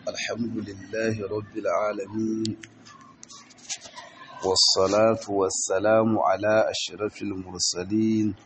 الحمد لله رب العالمين والصلاة والسلام على أشرف المرسلين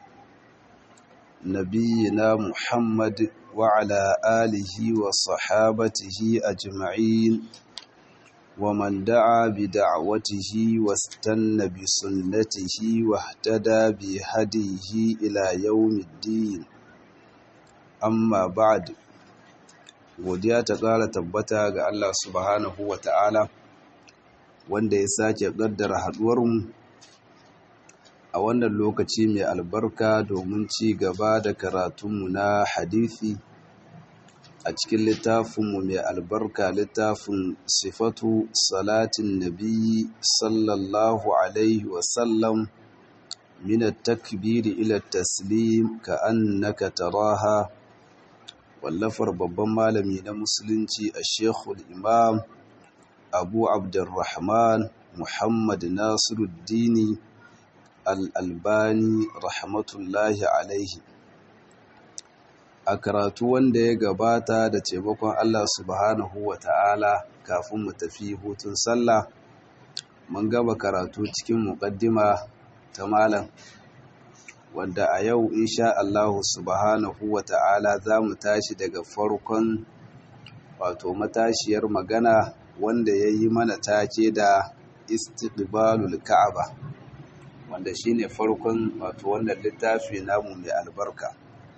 نبينا محمد وعلى آله وصحابته أجمعين ومن دعا بدعوته واستنى بسنته واهتدى بهديه إلى يوم الدين amma ba'ad godiya ta ƙara tabbata ga Allah subhanahu wa ta'ala wanda ya sake ƙaddara haɗuwarmu a wannan lokaci mai albarka domin ci gaba da karatunmu na hadithi a cikin littafinmu mai albarka littafin sifatu salatin nabi sallallahu alaihi wasallam من التكبير إلى التسليم كأنك تراها wallafar babban malami na musulunci a shekul imam abu abdurrahman muhammad nasiruddini al'albani rahmatullahi alaihi a karatu wanda ya gabata da taimakon allah subhanahu wa ta'ala kafin mu tafi hutun sallah mun gaba karatu cikin muƙaddima ta malam wanda a yau insha Allah subhanahu wa ta'ala za mu tashi daga farkon wato matashiyar magana wanda ya yi mana take da istiqbalul ka'aba wanda shine farkon wato wannan littafi namu mai albarka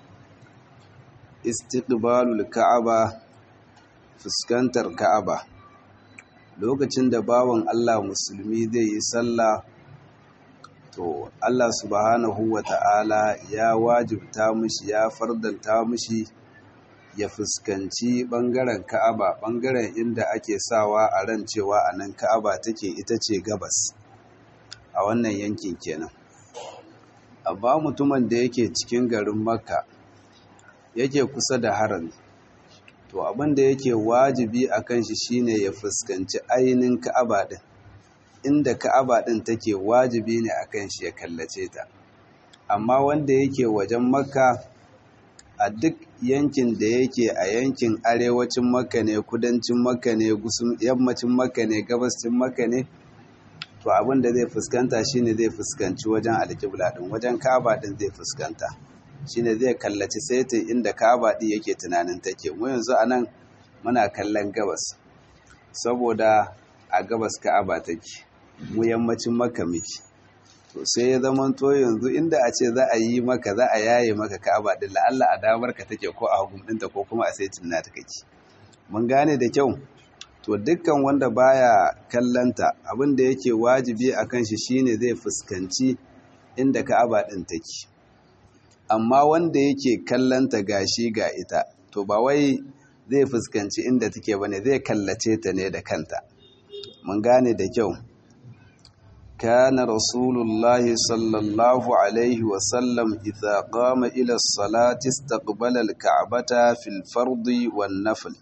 istiqbalul ka'aba fuskantar ka'aba lokacin da bawan Allah musulmi zai yi sallah to Allah subhanahu wa ta'ala ya wajibta mushi ya fardanta mushi ya fuskanci ɓangaren ka'aba ɓangaren inda ake sawa a ran cewa a nan ka'aba take ita ce gabas a wannan yankin kenan amma mutumin da yake cikin garin makka yake kusa da harami to abin da yake wajibi a kan shi shine ya fuskanci ainihin ka'aba din inda ka'aba ɗin take wajibi ne a kan shi ya kallace ta amma wanda yake wajen makka a duk yankin da yake a yankin arewacin makka ne kudancin makka ne yammacin makka ne gabascin makka ne to abin da zai fuskanta shine zai fuskanci wajen alƙibla ɗin wajen ka'aba ɗin zai fuskanta shine zai kallaci saitin inda ka'aba ɗin yake tunanin take mu yanzu a nan muna kallon gabas saboda a gabas ka'aba take mu yammacin maka miki to sai ya zama to yanzu inda a ce za a yi maka za a yaye maka ka'aba din la'alla a damar ka take ko a hagun ɗinta ko kuma a saitin na ta kake mun gane da kyau to dukkan wanda baya kallanta abin da yake wajibi a kan shi shine zai fuskanci inda ka'aba din take amma wanda yake kallanta gashi ga ita to ba wai zai fuskanci inda take bane zai kallace ta ne da kanta mun gane da kyau كان رسول الله صلى الله عليه وسلم إذا قام إلى الصلاة استقبل الكعبة في الفرض والنفل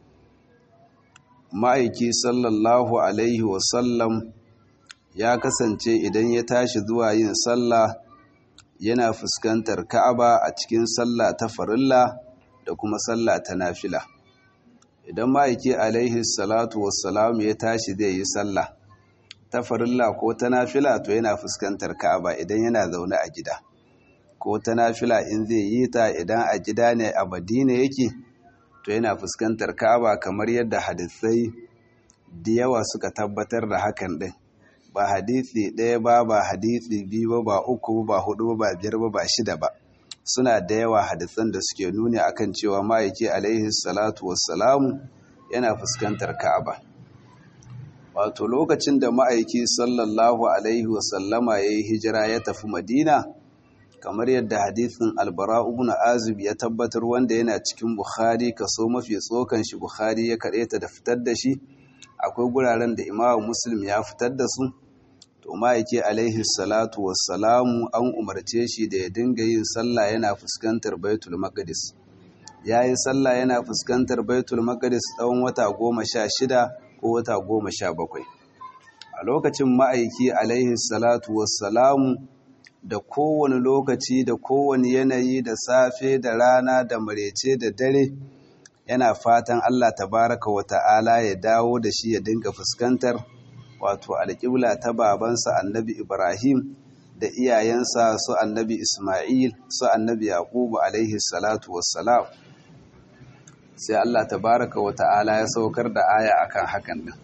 ma'aiki sallallahu alaihi wasallam ya kasance idan ya tashi zuwa yin sallah yana fuskantar ka'aba a cikin sallah ta farilla da kuma sallah ta nafila idan ma'aiki alaihi salatu wassalam ya tashi zai yi sallah ta farilla ko ta nafila to yana fuskantar Ka'aba idan yana zaune a gida ko ta nafila in zai yi ta idan a gida ne a Madina yake to yana fuskantar Ka'aba kamar yadda hadisai da yawa suka tabbatar da hakan din ba hadisi ɗaya ba ba hadisi biyu ba ba uku ba hudu ba biyar ba ba shida ba suna da yawa hadisan da suke nuni akan cewa ma'aiki alaihi salatu wassalamu yana fuskantar Ka'aba wato lokacin da ma'aiki sallallahu alaihi wasallama ya yi hijira ya tafi madina kamar yadda hadithin albara ibn azib ya tabbatar wanda yana cikin bukhari kaso mafi tsokan shi bukhari ya ta da fitar da shi akwai guraren da imamu muslim ya fitar da su to ma'aiki alaihi salatu wassalamu an umarce shi da ya dinga yin sallah yana fuskantar baitul maqdis ya yi sallah yana fuskantar baitul maqdis tsawon wata goma sha shida ko wata goma sha bakwai a lokacin ma'aiki alaihi salatu wassalamu da kowane lokaci da kowane yanayi da safe da rana da marece da dare yana fatan Allah tabaraka wa ta'ala ya dawo da shi ya dinga fuskantar wato alƙibla ta babansa annabi Ibrahim da iyayensa su annabi Ismail su annabi Yaqubu alaihi salatu wassalam sai Allah tabaraka wa ta'ala ya saukar da aya akan hakan din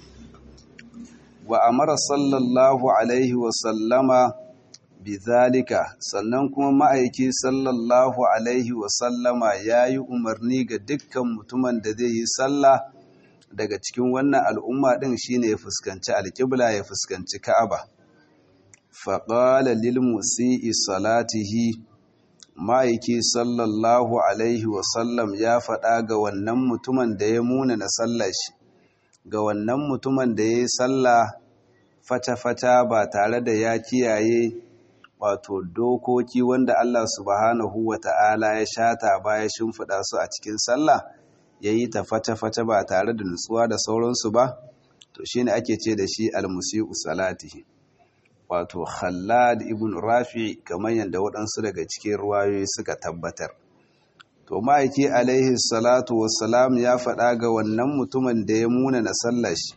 wa amara sallallahu alaihi wa sallama bizalika sannan kuma ma'aiki sallallahu alaihi wa sallama yayi umarni ga dukkan mutumin da zai yi sallah daga cikin wannan al'umma din shine ya fuskanci alƙibla ya fuskanci Ka'aba faƙala lilmusi'i salatihi ma'aiki sallallahu alaihi wasallam ya faɗa ga wannan mutumin da ya muna na sallashi ga wannan mutumin da ya yi sallah fata-fata ba tare da ya kiyaye wato dokoki wanda Allah subhanahu wa ta'ala ya shata baya shimfiɗa su a cikin sallah ya yi ta fata-fata ba tare da nutsuwa da sauransu ba to shine ake ce da shi almusi'u salatihi wato Khallad ibn Rafi kamar yadda waɗansu daga cikin ruwayoyi suka tabbatar. To ma'aiki alaihi salatu wassalam ya faɗa ga wannan mutumin da ya muna na sallashi.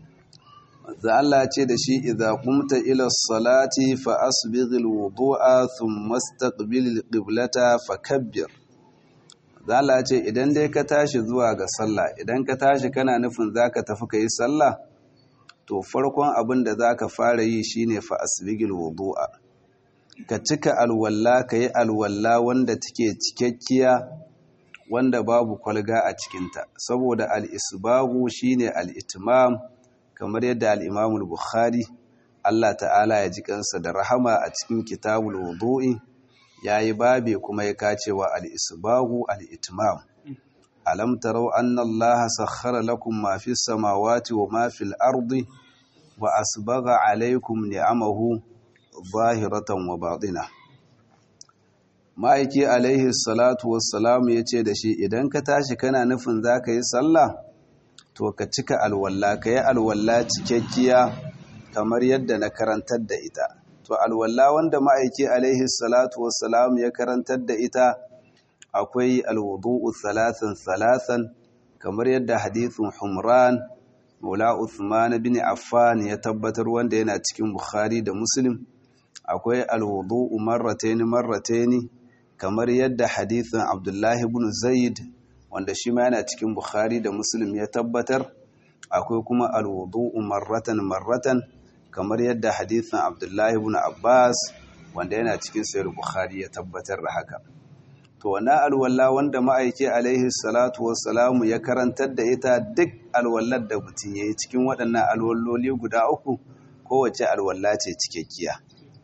Za Allah ce da shi idza qumta ila salati fa asbighil wudu'a thumma istaqbil qiblata fakabbir. Za Allah ce idan dai ka tashi zuwa ga sallah idan ka tashi kana nufin zaka tafi ka yi sallah to farkon abin da za ka fara yi shine fa asbigil wudu'a ka cika alwalla ka yi alwalla wanda take cikakkiya wanda babu kwalga a cikinta saboda al'isbagu shine al'itimam kamar yadda al'imamul bukhari Allah ta'ala ya ji kansa da rahama a cikin kitabul wudu'i ya yi babe kuma ya kacewa al'isbagu al'itimam alam tarau anna Allah sakhara lakum ma fi samawati wa ma fil ardi wa asbagha alaykum ni'amahu zahiratan wa batina ma'aiki alaihi salatu wassalam yace da shi idan ka tashi kana nufin zaka yi sallah to ka cika alwalla ka yi alwalla cikakkiya kamar yadda na karantar da ita to alwalla wanda ma'aiki alaihi salatu wassalam ya karantar da ita akwai alwudu'u salasan salasan kamar yadda hadithun Humran Maula Uthman bin Affan ya tabbatar wanda yana cikin Bukhari da Muslim akwai alwudu'u marrataini marrataini kamar yadda hadithun Abdullah ibn Zaid wanda shi ma yana cikin Bukhari da Muslim ya tabbatar akwai kuma alwudu'u marratan marratan kamar yadda hadithun Abdullah ibn Abbas wanda yana cikin Sahih Bukhari ya tabbatar da haka to wannan alwala wanda ma'aiki alaihi salatu wassalamu ya karantar da ita duk alwallar da mutum yayi cikin waɗannan alwalloli guda uku kowace alwala ce cikakkiya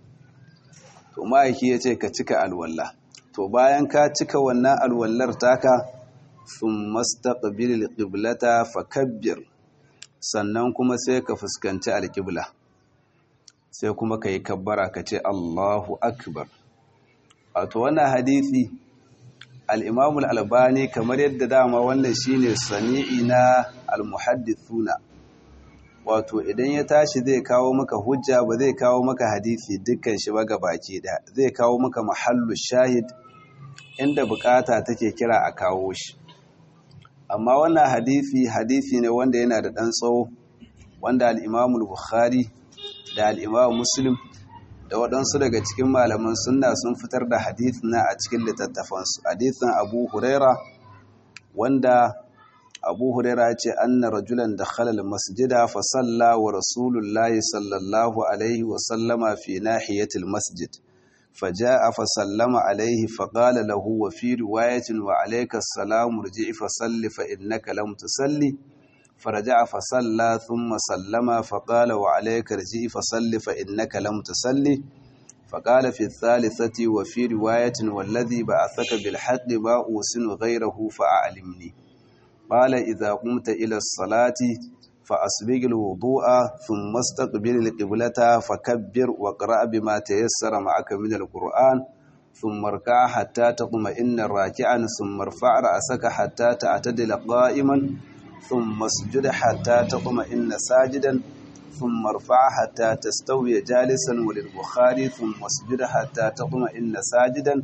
to ma'aiki ya ce ka cika alwala to bayan ka cika wannan alwallar taka thumma staqbil alqiblata fakabbir sannan kuma sai ka fuskanci alqibla sai kuma ka yi kabbara ka ce Allahu akbar wato wannan hadisi al-Imam al-Albani kamar yadda dama wannan shine sani'i na al-muhaddithuna wato idan ya tashi zai kawo maka hujja ba zai kawo maka hadisi dukkan shi ba baki da zai kawo maka mahallu shahid inda bukata take kira a kawo shi amma wannan hadisi hadisi ne wanda yana da dan tsawo wanda al-Imam al-Bukhari da al-Imam Muslim da waɗansu daga cikin malaman sunna sun fitar da hadithin na a cikin littattafansu hadithin Abu Huraira wanda Abu Huraira ya ce anna rajulan dakhala al-masjida fa salla wa Rasulullahi sallallahu alaihi wa sallama fi nahiyati al-masjid فجاء فسلم عليه فقال له وفي رواية وعليك السلام ارجع فصل فإنك لم تصلي فرجع فصلى ثم سلم فقال وعليك ارجع فصل فإنك لم تصلي فقال في الثالثة وفي رواية والذي بعثك بالحق ما أوسن غيره فأعلمني قال إذا قمت إلى الصلاة فأسبق الوضوء ثم استقبل القبلة فكبر واقرأ بما تيسر معك من القرآن ثم اركع حتى تطمئن راكعا ثم ارفع رأسك حتى تعتدل قائما ثم اسجد حتى تطمئن ساجدا ثم ارفع حتى تستوي جالسا وللبخاري ثم اسجد حتى تطمئن ساجدا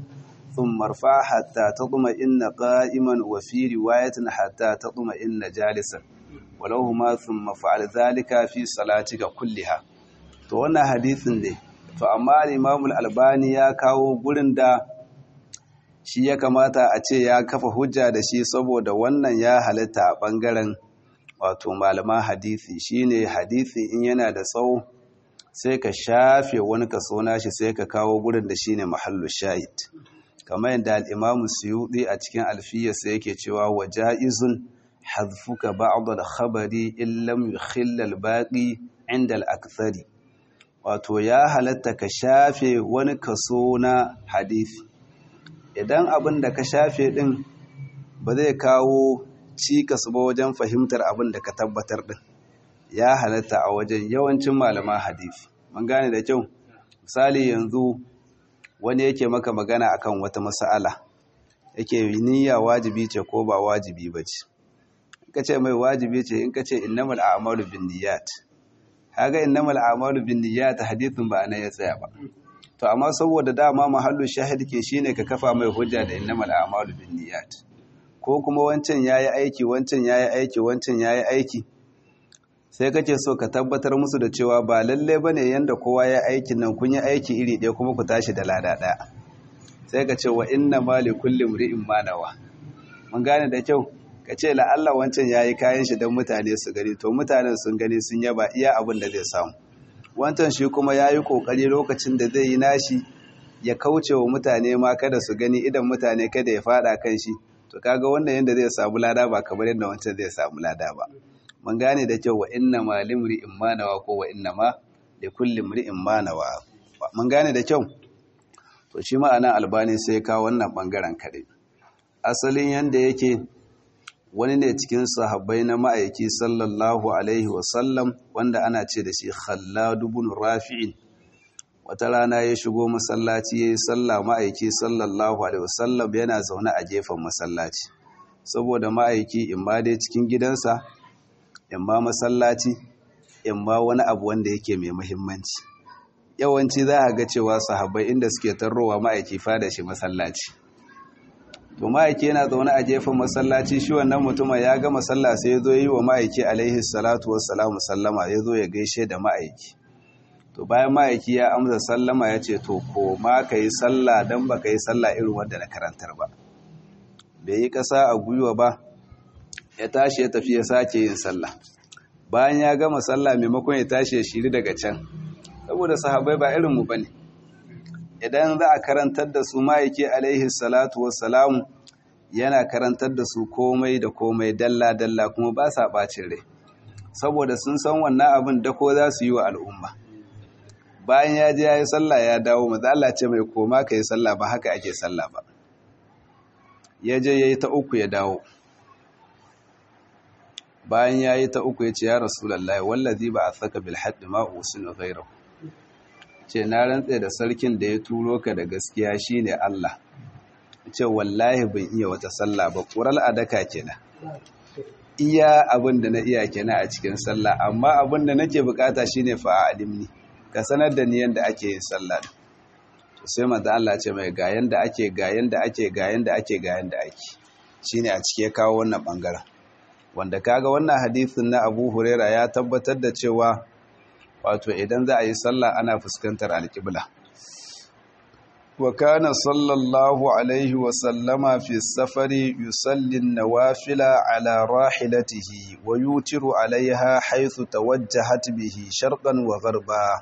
ثم ارفع حتى تطمئن قائما وفي رواية حتى تطمئن جالسا ولوهما ثم فعل ذلك في صلاتك كلها to wannan hadisin ne to amma Imam al-Albani ya kawo gurin da shi ya kamata a ce ya kafa hujja da shi saboda wannan ya halitta a bangaren wato malaman hadisi shine hadisi in yana da tsawo sai ka shafe wani kaso nashi sai ka kawo gurin da shine mahallu shahid kamar yadda al-Imam Suyuti a cikin alfiyarsa yake cewa wa ja'izun hadfuka ba'd al-khabari in lam yukhill al-baqi 'inda al-akthari wato ya halatta ka shafe wani kaso na hadisi idan abin da ka shafe din ba zai kawo cikas ba wajen fahimtar abin da ka tabbatar din ya halatta a wajen yawancin malaman hadisi mun gane da kyau misali yanzu wani yake maka magana akan wata mas'ala yake niyya wajibi ce ko ba wajibi ba ce in ka ce mai wajibi ce in ka ce innamal a'malu binniyat kaga innamal a'malu binniyat hadithin ba nan ya tsaya ba to amma saboda dama mahallu shahid ke shine ka kafa mai hujja da innamal a'malu binniyat ko kuma wancan yayi aiki wancan yayi aiki wancan yayi aiki sai kace so ka tabbatar musu da cewa ba lalle bane yanda kowa ya aikin nan kun yi aiki iri ɗaya kuma ku tashi da lada ɗaya sai ka ce wa inna ma li kulli imri'in ma nawa mun gane da kyau ka ce la'alla wancan yayi kayan shi don mutane su gani to mutanen sun gani sun yaba iya abin da zai samu wancan shi kuma yayi kokari lokacin da zai yi nashi ya kauce wa mutane ma kada su gani idan mutane kada ya fada kan shi to kaga wannan yanda zai samu lada ba kamar yadda wancan zai samu lada ba mun gane da kyau wa inna ma limri imanawa ko wa inna ma li kulli imri'in ma nawa mun gane da kyau to shi ma'ana albani sai ka wannan bangaren kare asalin yanda yake wani ne cikin sahabbai na ma'aiki sallallahu alaihi wasallam wanda ana ce da shi khallad ibn rafi'in wata rana ya shigo masallaci yayi sallah ma'aiki sallallahu alaihi wasallam yana zaune a gefen masallaci saboda ma'aiki in ma dai cikin gidansa in ma masallaci in ma wani abu wanda yake mai muhimmanci yawanci za a ga cewa sahabbai inda suke tarrowa ma'aiki fada shi masallaci to ma'aiki yana zaune a gefen masallaci shi wannan mutumin ya ga masalla sai ya zo yi wa ma'aiki alaihi salatu wassalamu sallama ya zo ya gaishe da ma'aiki to bayan ma'aiki ya amsa sallama ya ce to ko ma ka yi sallah don ba ka yi sallah irin wanda na karantar ba bai yi ƙasa a gwiwa ba ya tashi ya tafi ya sake yin sallah bayan ya gama sallah maimakon ya tashi ya shiri daga can saboda sahabai ba irinmu ba ne idan za a karantar da su ma'aiki alaihi salatu wassalamu yana karantar da su komai da komai dalla-dalla kuma ba sa ɓacin rai saboda sun san wannan abin da ko za su yi wa al'umma bayan ya je ya yi sallah ya dawo maza ce mai koma ka yi sallah ba haka ake sallah ba ya je ya yi ta uku ya dawo bayan ya yi ta uku ya ce ya rasulallah wallazi ba a saka bilhaɗi ma'usin gairahu ce na rantse da sarkin da ya turo ka da gaskiya shine Allah ce wallahi ban iya wata sallah ba ƙural adaka kenan iya abin da na iya kenan a cikin sallah amma abin da nake bukata shine fa alimni ka sanar da ni yanda ake yin sallah to sai manzo Allah ce mai ga yanda ake ga yanda ake ga yanda ake ga yanda ake shine a cike kawo wannan bangaren wanda kaga wannan hadisin na Abu Huraira ya tabbatar da cewa wato idan za a yi sallah ana fuskantar alƙibla wa kana sallallahu alaihi wa sallama fi safari yusallin nawafila ala rahilatihi wa yutiru alaiha haythu tawajjahat bihi sharqan wa gharba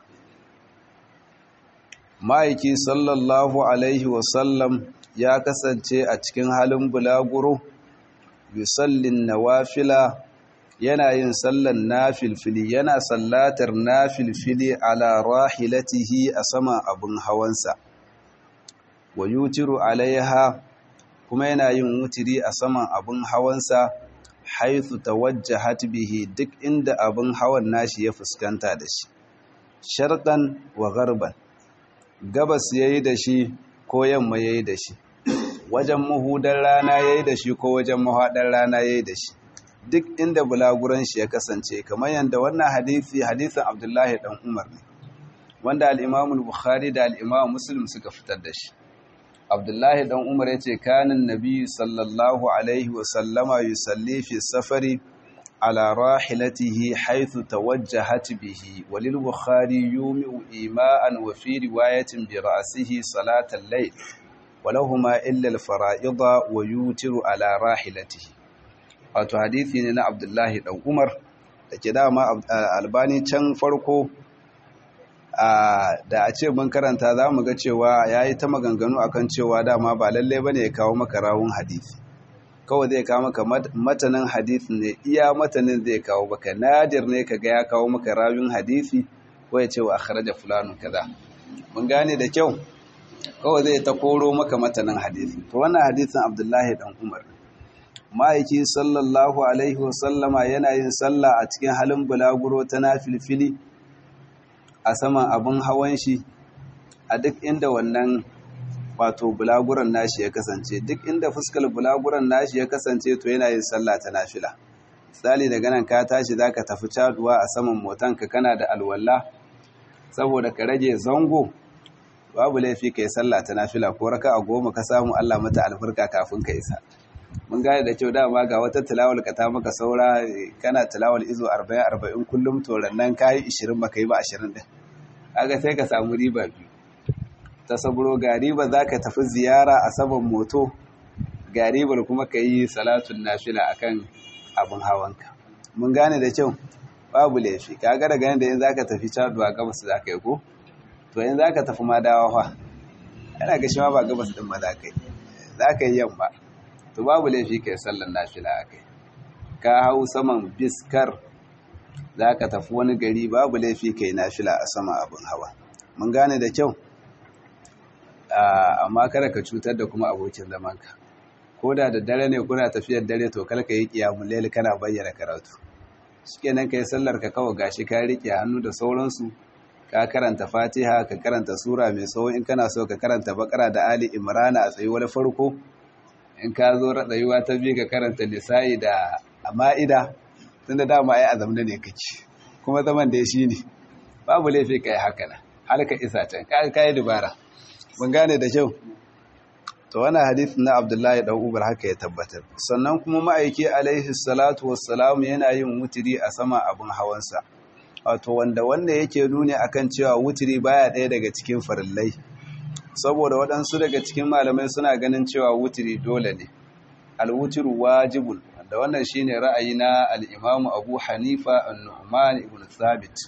ma'aiki sallallahu alaihi wa sallam ya kasance a cikin halin bulaguro yusallin nawafila yana yin sallan nafilfili yana sallatar nafilfili ala rahilatihi a saman abin hawansa wa yutiru alaiha kuma yana yin wutiri a saman abin hawansa haithu tawajjahat bihi duk inda abin hawan nashi ya fuskanta da shi sharqan wa gharban gabas yayi da shi ko yamma yayi da shi wajen mahudar rana yayi da shi ko wajen mahadar rana yayi da shi duk inda bulaguran shi ya kasance kamar yadda wannan hadisi hadisin Abdullahi dan Umar ne wanda al-Imam al-Bukhari da al-Imam Muslim suka fitar da shi abdullahi dan umar ya ce kanin nabi sallallahu alaihi wasallama yusalli fi safari على راحلته حيث توجهت به وللبخاري يومئ إيماء وفي رواية برأسه صلاة الليل ولهما إلا الفرائض ويوتر على راحلته wato hadithi ne na Abdullahi dan Umar da ke dama albani can farko da a ce mun karanta za mu ga cewa ya yi ta maganganu akan cewa dama ba lallai bane ya kawo maka rawun hadithi kawai zai kawo maka matanin hadisi ne iya matanin zai kawo maka nadir ne kaga ya kawo maka rawin hadisi ko ya ce wa akhraja fulanu kaza mun gane da kyau kawai zai ta koro maka matanin hadisi to wannan hadisin Abdullahi dan Umar ma'aiki sallallahu alaihi wa sallama yana yin sallah a cikin halin bulaguro ta nafilfili a saman abin hawan shi a duk inda wannan wato bulaguran nashi ya kasance duk inda fuskar bulaguran nashi ya kasance to yana yin sallah ta nafila misali daga nan ka tashi zaka tafi caduwa a saman motanka kana da alwala saboda ka rage zango babu laifi kai sallah ta nafila ko raka a goma ka samu Allah mata alfarka kafin ka isa mun gane da kyau dama ga wata tilawal ka ta maka saura kana tilawal izo 40 40 kullum to rannan kai 20 baka yi ba 20 din kaga sai ka samu riba biyu ta saburo gariba za ka tafi ziyara a saman moto garibar kuma ka yi salatun nafila akan abin hawanka mun gane da kyau babu laifi kaga daga yadda yin za ka tafi caduwa gabas za ka yi ko to yin za ka tafi ma dawa fa yana ga shi ma ba gabas din ma za ka yi za ka yi yamma to babu laifi ka yi sallan nafila a kai ka hau saman biskar za ka tafi wani gari babu laifi ka yi nafila a sama abin hawa mun gane da kyau amma kada ka cutar da kuma abokin zamanka ko da da dare ne kuna tafiyar dare to kalka yi kiyamun laili kana bayyana karatu shikenan kai sallar ka kawai gashi ka rike hannu da sauransu ka karanta fatiha ka karanta sura mai tsawo in kana so ka karanta bakara da ali imrana a tsayuwar farko in ka zo tsayuwa ta biyu ka karanta nisa'i da ma'ida tunda dama ai azamna ne kake kuma zaman da shi ne babu laifi kai haka nan har ka isa can ka yi dubara mun gane da kyau to wannan hadith na Abdullahi dan Umar haka ya tabbatar sannan kuma ma'aiki alaihi salatu wassalam yana yin wutiri a sama abin hawansa wato wanda wanda yake nuni akan cewa wutiri baya ɗaya daga cikin farillai saboda waɗansu daga cikin malamai suna ganin cewa wutiri dole ne alwutiru wajibun wanda wannan shine ra'ayi na al-Imam Abu Hanifa an-Nu'man ibn Thabit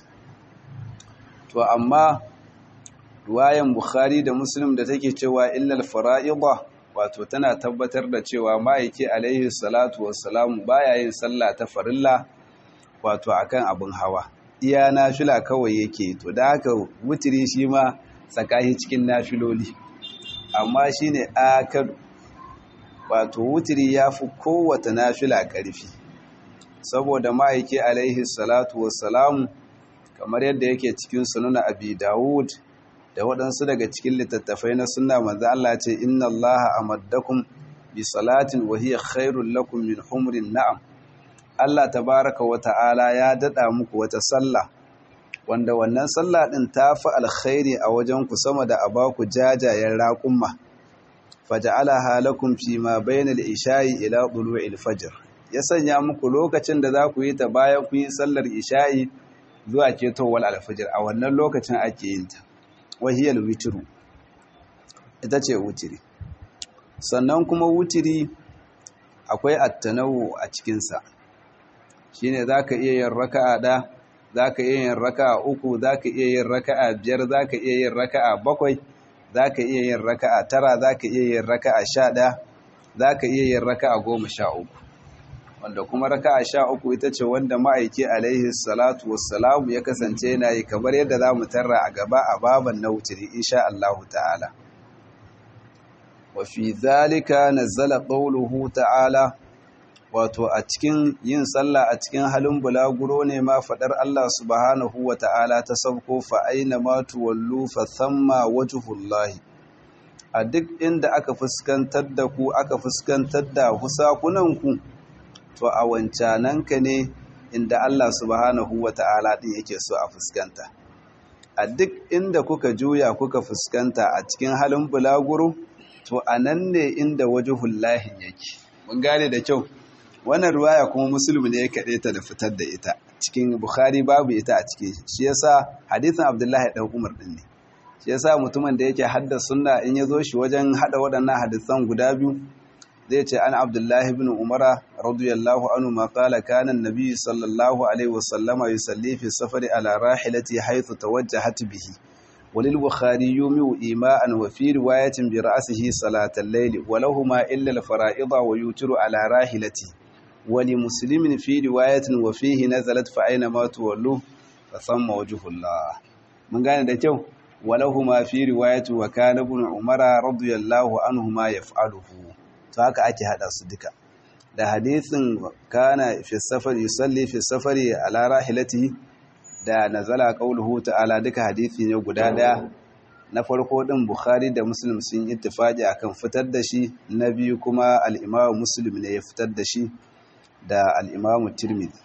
to amma ruwayan Bukhari da Muslim da take cewa illal fara'ida wato tana tabbatar da cewa ma'aiki alaihi salatu wassalam baya yin sallah ta farilla wato akan abin hawa iya nafila kawai yake to da haka wutiri shi ma tsakahi cikin nafiloli amma shine akadu wato wutiri yafi kowace nafila ƙarfi saboda ma'aiki alaihi salatu wassalam kamar yadda yake cikin sunana abi dawud da waɗansu daga cikin littattafai na sunna manzo Allah ce inna Allah amaddakum bi salatin wa hiya khairul lakum min humrin na'am Allah tabaraka wa ta'ala ya dada muku wata sallah wanda wannan sallah din ta fi alkhairi a wajen ku sama da abaku jajayen raƙumma faja'alaha lakum fi ma bayna al-isha'i ila tulu'il fajr ya sanya muku lokacin da za ku yi ta bayan ku yi sallar isha'i zuwa ketowar alfajir a wannan lokacin ake yin ta wahiyar witiru ita ce wutiri sannan kuma wutiri akwai attanawu a cikinsa shine za ka iya yin raka'a ɗa za ka iya yin raka'a uku za ka iya yin raka'a biyar za ka iya yin raka'a bakwai za ka iya yin raka'a tara za ka iya yin raka'a sha ɗaya za ka iya yin raka'a goma sha uku wanda kuma raka'a sha uku ita ce wanda ma'aiki alaihi salatu wassalamu ya kasance yana yi kamar yadda za mu tarra a gaba a baban na wutiri insha Allahu ta'ala wa fi zalika nazzala qawluhu ta'ala wato a cikin yin sallah a cikin halin bulaguro ne ma fadar Allah subhanahu wa ta'ala ta sauko fa aina ma tuwallu fa thamma wajhullahi a duk inda aka fuskantar da ku aka fuskantar da husakunanku to a wancananka ne inda Allah subhanahu wa ta'ala ɗin yake so a fuskanta. A duk inda kuka juya kuka fuskanta a cikin halin bulaguro, to anan ne inda wajhul lahi yake mun gane da kyau wannan ruwaya kuma muslim ne ya kade ta da fitar da ita cikin bukhari babu ita a cikin shi yasa hadisin abdullahi dan umar din ne shi yasa mutumin da yake hadda sunna in ya zo shi wajen hada waɗannan hadisan guda biyu zai ce an abdullahi bin umara radiyallahu anhu ma qala kana an-nabi sallallahu alaihi wasallama yusalli fi safari ala rahilati haythu tawajjahat bihi walil bukhari yumiu ima'an wa fi riwayatin bi ra'sihi salatal layl wa lahumu illa al-fara'ida wa yutiru ala rahilati wa li muslimin fi riwayatin wa fihi nazalat fa aina ma tuwallu fa thamma wajhullah mun gane da kyau ولهما في رواية وكان ابن عمر رضي الله عنهما يفعله to haka ake hada su duka da hadisin kana fi safar yusalli fi safari ala rahilati da nazala qauluhu ta'ala duka hadisi ne guda daya na farko din bukhari da muslim sun ittifaqi akan fitar da shi na biyu kuma al-imam muslim ne ya fitar da shi da al-imam tirmidhi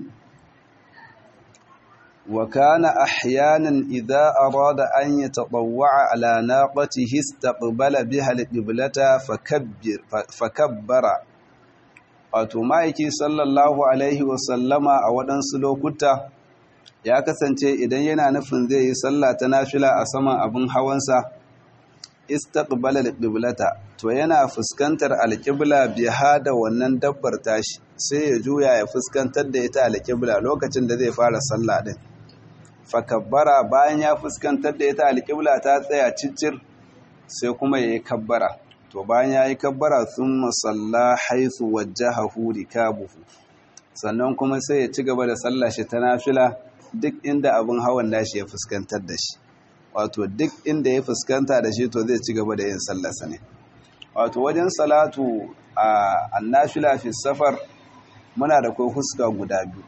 وكان أحيانا إذا أراد أن يتطوع على ناقته استقبل بها القبلة فكبر فكبر wato ma'aiki sallallahu alaihi wasallama a waɗansu lokuta ya kasance idan yana nufin zai yi sallah ta nafila a saman abin hawansa istaqbala alqiblata to yana fuskantar alqibla biha da wannan dabbar tashi sai ya juya ya fuskantar da ita alqibla lokacin da zai fara sallah din fakabbara bayan ya fuskantar da ita alƙibla ta tsaya ciccir sai kuma ya yi kabbara to bayan ya yi kabbara sun masalla haisu wajjahahu rikabuhu sannan kuma sai ya ci gaba da sallah shi ta nafila duk inda abin hawan nashi ya fuskantar da shi wato duk inda ya fuskanta da shi to zai ci gaba da yin sallarsa ne wato wajen salatu a annafila fi safar muna da kai fuska guda biyu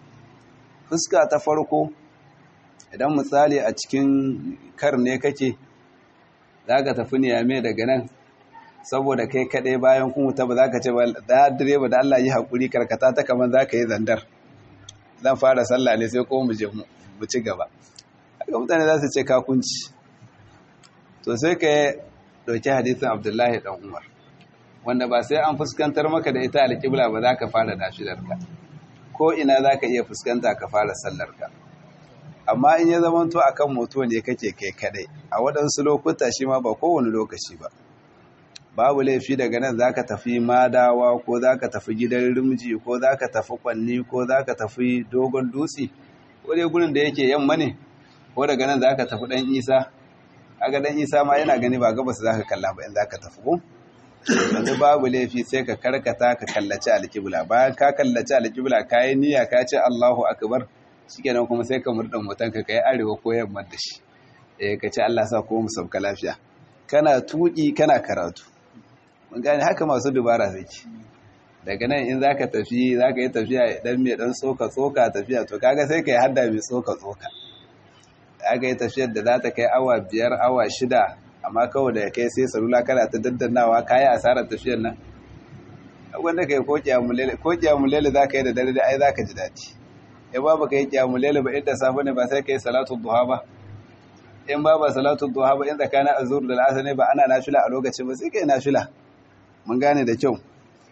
fuska ta farko idan misali a cikin kar ne kake za ka tafi niyame daga nan saboda kai kaɗai bayan kun wuta ba za ka ce ba da direba da Allah yi haƙuri karkata ta kamar za ka yi zandar zan fara sallah ne sai ko mu je mu ci gaba haka mutane za su ce kakunci to sai ka ɗauki hadisin abdullahi ɗan umar wanda ba sai an fuskantar maka da ita alƙibla ba za ka fara nashidarka ko ina za ka iya fuskanta ka fara sallarka amma in ya zamanto a kan moto ne kake kai kadai a waɗansu lokuta shi ma ba kowane lokaci ba babu laifi daga nan za ka tafi madawa ko za ka tafi gidan rimji ko za ka tafi kwanni ko za ka tafi dogon dutse ko dai gurin da yake yamma ne ko daga nan za ka tafi ɗan isa aga ɗan isa ma yana gani ba gabas za ka kalla ba in za ka tafi ko yanzu babu laifi sai ka karkata ka kallaci alƙibla bayan ka kallaci alƙibla ka yi niyya ka ce allahu akbar shikenan kuma sai ka murɗa motanka ka yi arewa ko yamma da shi eh ka ce Allah sa ko mu sauka lafiya kana tuki kana karatu mun gane haka masu dubara suke daga nan in zaka tafi zaka yi tafiya dan mai dan tsoka tsoka tafiya to kaga sai kai hadda mai tsoka tsoka aka yi tafiyar da za ta kai awa biyar awa shida amma kawai da kai sai salula kana ta daddannawa kayi asarar tafiyar nan wanda kai ko kiyamulele ko kiyamulele zaka yi da dare da ai zaka ji daɗi in ba baka yi kiyamun laila ba inda safe ne ba sai ka yi salatu duha ba in ba ba salatu duha ba in tsakanin azur da al'asar ne ba ana nafila a lokacin ba sai ka yi nafila mun gane da kyau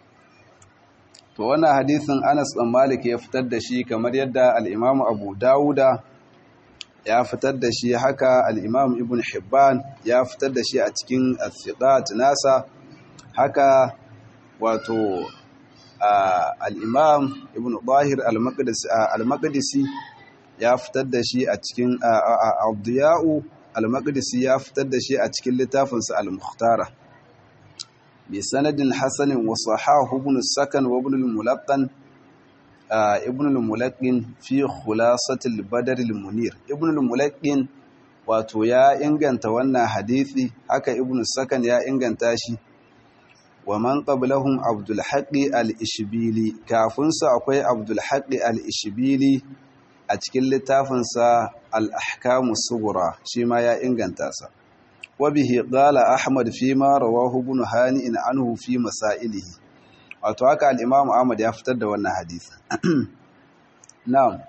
to wannan hadisin Anas ɗan Malik ya fitar da shi kamar yadda al-Imam Abu Dawuda ya fitar da shi haka al-Imam Ibn Hibban ya fitar da shi a cikin al-Thiqat nasa haka wato al'imam ibn Bahir al-Maqdisi ya fitar da shi a cikin abdiya'u al-Maqdisi ya fitar da shi a cikin littafinsa al-Mukhtara bi sanadin hasanin wa sahahu ibn sakan wa ibn al-mulaqqan ibn al-mulaqqin fi khulasatil badr al-munir ibn al-mulaqqin wato ya inganta wannan hadisi haka ibn sakan ya inganta shi wa man qablahum abdul haqqi al-ishbili kafin sa akwai abdul haqqi al-ishbili a cikin littafin sa al-ahkamu sughra shi ma ya inganta sa wa bihi qala ahmad fi ma rawahu ibn hani'in anhu fi masailihi wato haka al-imam ahmad ya fitar da wannan hadisi na'am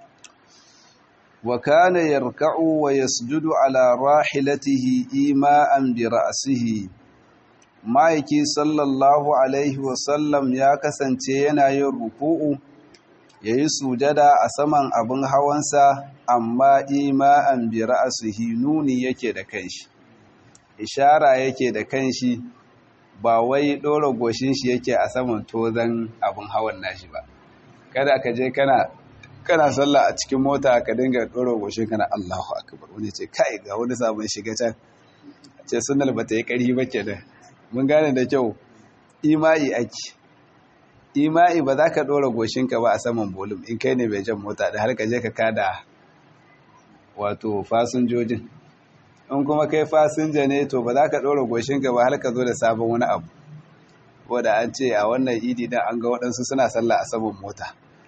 wa kana yarka'u wa yasjudu ala rahilatihi ima'an bi ra'sihi ma'aiki sallallahu alaihi wasallam ya kasance yana yin ruku'u ya yi sujada a saman abin hawansa amma ima'an bi ra'asihi nuni yake da kanshi ishara yake da kanshi ba wai ɗora goshin shi yake a saman tozan abin hawan nashi ba kada ka je kana kana sallah a cikin mota ka dinga ɗora goshin kana Allahu akbar wani ce kai ga wani sabon shiga can ce sunnal bata yi ƙari ba kenan mun gane da kyau ima'i ake ima'i ba za ka ɗora goshinka ba a saman bolum in kai ne mai jan mota da har ka je ka kada wato fasinjojin in kuma kai fasinja ne to ba za ka ɗora goshinka ba har ka zo da sabon wani abu wadda an ce a wannan idi dan an ga waɗansu suna sallah a saman mota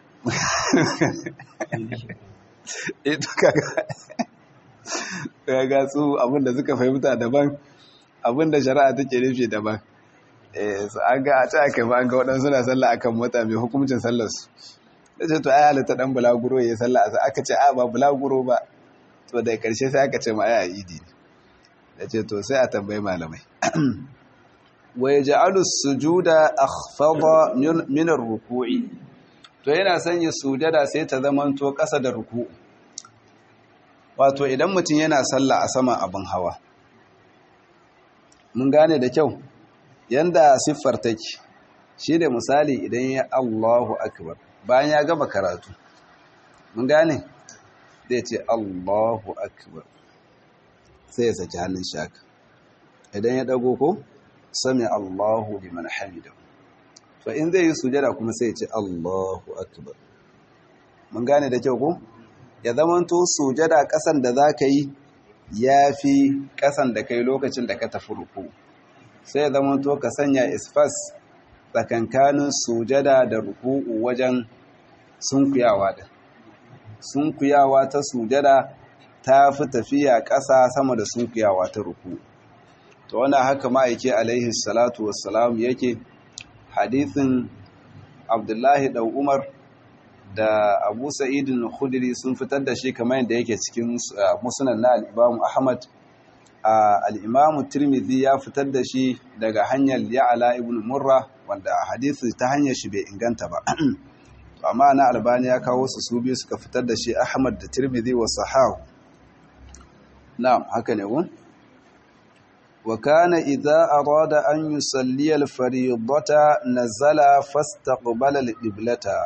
ito kaga su abinda suka fahimta daban abinda shari'a take nufi daban an ga a ta aka ba an ga waɗansu na sallah akan mota mai hukuncin sallarsu da ce to ai halitta ɗan bulaguro ya sallah a aka ce a ba bulaguro ba to da ƙarshe sai aka ce ma ai a idi ne da ce to sai a tambayi malamai wa yaj'alu sujuda akhfada min ar-ruku'i to yana sanya sujada sai ta zamanto ƙasa da ruku'u wato idan mutum yana sallah a saman abin hawa mun gane da kyau yanda siffar take shi da misali idan ya Allahu akbar bayan ya gama karatu mun gane zai ce Allahu akbar sai ya saki hannun shaka idan ya dago ko sami Allahu liman hamidahu to in zai yi sujada kuma sai ya ce Allahu akbar mun gane da kyau ko ya zamanto sujada kasan da zaka yi yafi kasan da kai lokacin da ka tafi ruku sai ya zamanto ka sanya isfas tsakankanin sujada da ruku'u wajen sunkuyawa da sunkuyawa ta sujada ta fi tafiya ƙasa sama da sunkuyawa ta ruku to wannan haka ma'aiki alaihi salatu wassalam yake hadithin abdullahi da umar da abu sa'idin khudri sun fitar da shi kamar yadda yake cikin musunan na al'imamu ahmad al'imamu tirmidhi ya fitar da shi daga hanyar ya'ala ibn murra wanda hadisi ta hanyar shi bai inganta ba amma na albani ya kawo su su biyu suka fitar da shi ahmad da tirmidhi wa sahahu na'am haka ne gun wa kana idza arada an yusalli al-fariidata nazala fastaqbala al-qiblata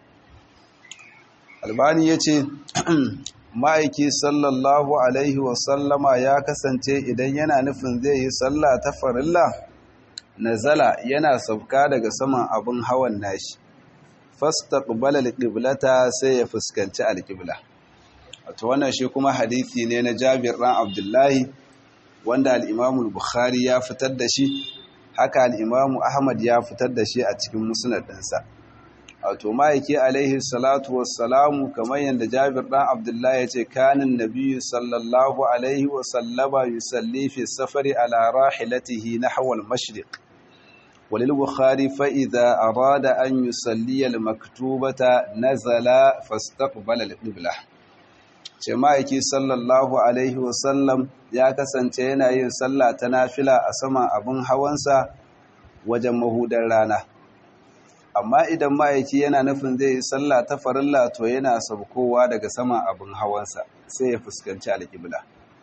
albani yace ma'aiki sallallahu alaihi wasallama ya kasance idan yana nufin zai yi sallah ta farilla nazala yana sauka daga saman abin hawan nashi fastaqbala alqiblata sai ya fuskanci alqibla wato wannan shi kuma hadisi ne na Jabir ran Abdullahi wanda al-Imam al-Bukhari ya fitar da shi haka al-Imam Ahmad ya fitar da shi a cikin musnad ɗinsa wato ma'aiki alaihi salatu wassalamu kamar yadda jabir ɗan abdullahi ya ce kanin nabiyu sallallahu alaihi wasallama yusalli fi safari ala rahilatihi na hawal mashriq walil bukhari fa idza arada an yusalli al maktubata nazala fastaqbala al qibla ce ma'aiki sallallahu alaihi wasallam ya kasance yana yin sallah ta nafila a saman abin hawansa wajen mahudar rana amma idan ma'aiki yana nufin zai yi sallah ta farilla to yana saukowa daga sama abin hawansa sai ya fuskanci alƙibla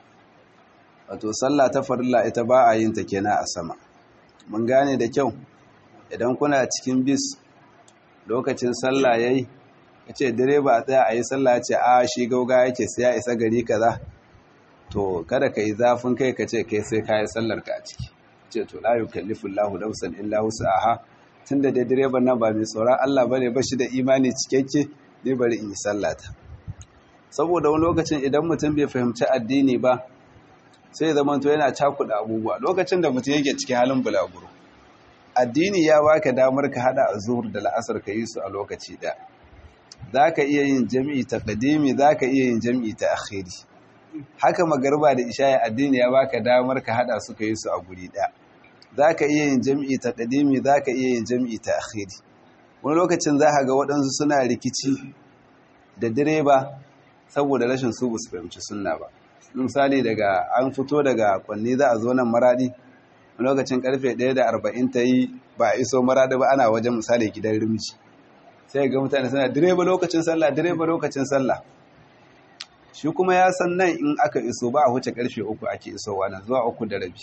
wato sallah ta farilla ita ba a yin ta kenan a sama mun gane da kyau idan kuna cikin bis lokacin sallah yayi kace direba a tsaya a yi sallah ce a shi gauga yake sai ya isa gari kaza to kada ka yi zafin kai ka ce kai sai ka yi sallar ka a ciki ce to la yukallifu Allahu nafsan illa wus'aha tun da direban nan ba mai tsoron Allah ba ne ba shi da imani cikakke ne bari in yi sallata saboda wani lokacin idan mutum bai fahimci addini ba sai zama to yana cakuɗa abubuwa lokacin da mutum yake cikin halin bulaguro addini ya baka damar ka hada zuhur da la'asar ka yi su a lokaci ɗaya za ka iya yin jam'i ta ƙadimi za ka iya yin jam'i ta akhiri haka magarba da isha addini ya baka damar ka hada su ka yi su a guri ɗaya za ka iya yin jam'i ta ƙadimi za ka iya yin jam'i ta akhiri wani lokacin za ka ga waɗansu suna rikici da direba saboda rashin su su fahimci sunna ba misali daga an fito daga kwanne za a zo nan maradi lokacin karfe 1 da 40 ta yi ba a iso marada ba ana wajen misali gidan rimci sai ga mutane suna direba lokacin sallah direba lokacin sallah shi kuma ya san nan in aka iso ba a wuce karfe uku ake isowa nan zuwa uku da rabi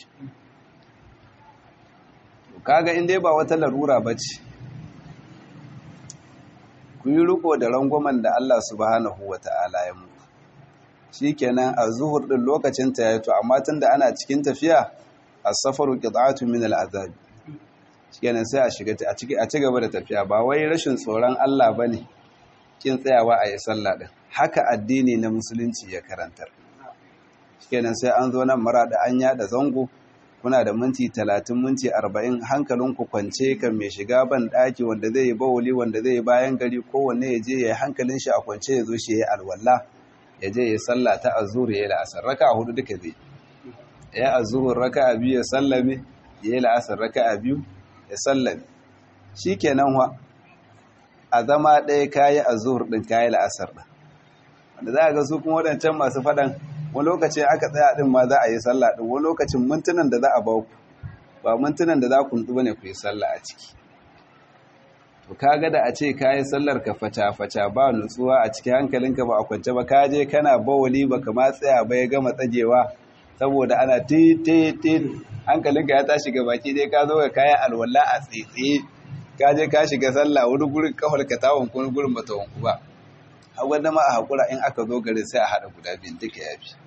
kaga in dai ba wata larura ba ce ku yi riko da rangwamen da Allah subhanahu wa ta'ala ya muku shi kenan a zuhur ɗin lokacin ta yato amma tun da ana cikin tafiya a safaru ƙidatu min al'azabi shi kenan sai a shiga a ci gaba da tafiya ba wai rashin tsoron Allah ba ne kin tsayawa a yi sallah ɗin haka addini na musulunci ya karantar shi kenan sai an zo nan mara da an yada zango kuna da minti talatin minti arba'in hankalinku kwance kan mai shiga ban ɗaki wanda zai yi bawuli wanda zai yi bayan gari kowanne ya je ya yi hankalin shi a kwance ya zo shi ya yi alwala ya je ya yi sallah ta azur ya yi la'asar raka a hudu duka zai ya azur raka a biyu ya sallame ya yi la'asar raka a biyu ya sallame shi kenan wa a zama ɗaya kayi azur ɗin kayi la'asar ɗin wanda za a ga su kuma waɗancan masu faɗan wani lokacin aka tsaya din ma za a yi sallah din wani lokacin mintunan da za a baku ba mintunan da za ku nutsu bane ku yi sallah a ciki to kaga da a ce ka yi sallar ka fata fata ba nutsuwa a cikin hankalinka ba a kwance ba ka je kana bawali ba ka ma tsaya ba ya gama tsagewa saboda ana ti ti ti hankalinka ya tashi ga baki dai ka zo ka kaya alwala a tsitsi ka je ka shiga sallah wani gurin kafar ka ta wanku wani gurin bata wanku ba a wanda ma a haƙura in aka zo gari sai a haɗa guda biyun duka ya fi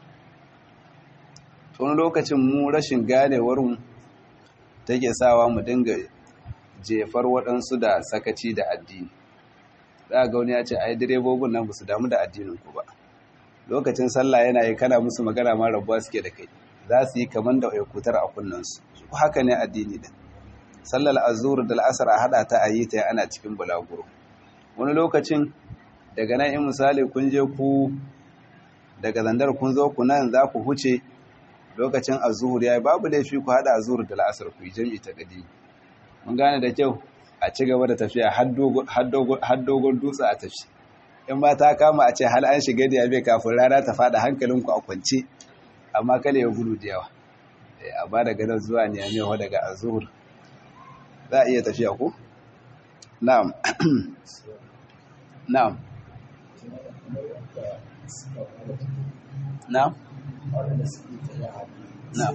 tun lokacin mu rashin ganewarmu take sawa mu dinga jefar waɗansu da sakaci da addini za ga wani ya ce ai direbobin nan ba su damu da addinin ku ba lokacin sallah yana yi kana musu magana ma rabuwa suke da kai za su yi kamar da aikutar a kunnansu haka ne addini din sallar azur da al'asar a haɗa ta a yi ta ana cikin bulaguro wani lokacin daga nan in misali kun je ku daga zandar kun zo ku nan za ku huce lokacin azuhur ya yi babu laifi ku haɗa azuhur da la'asar ku yi jami'i ta gadi mun gane da kyau a ci gaba da tafiya har dogon dutse a tafi in ba ta kama a ce hal an shiga da yabe kafin rana ta faɗa hankalinku a kwance amma kale ya gudu da yawa a ba daga nan zuwa ne a daga azuhur za a iya tafiya ku na'am na'am na'am na'am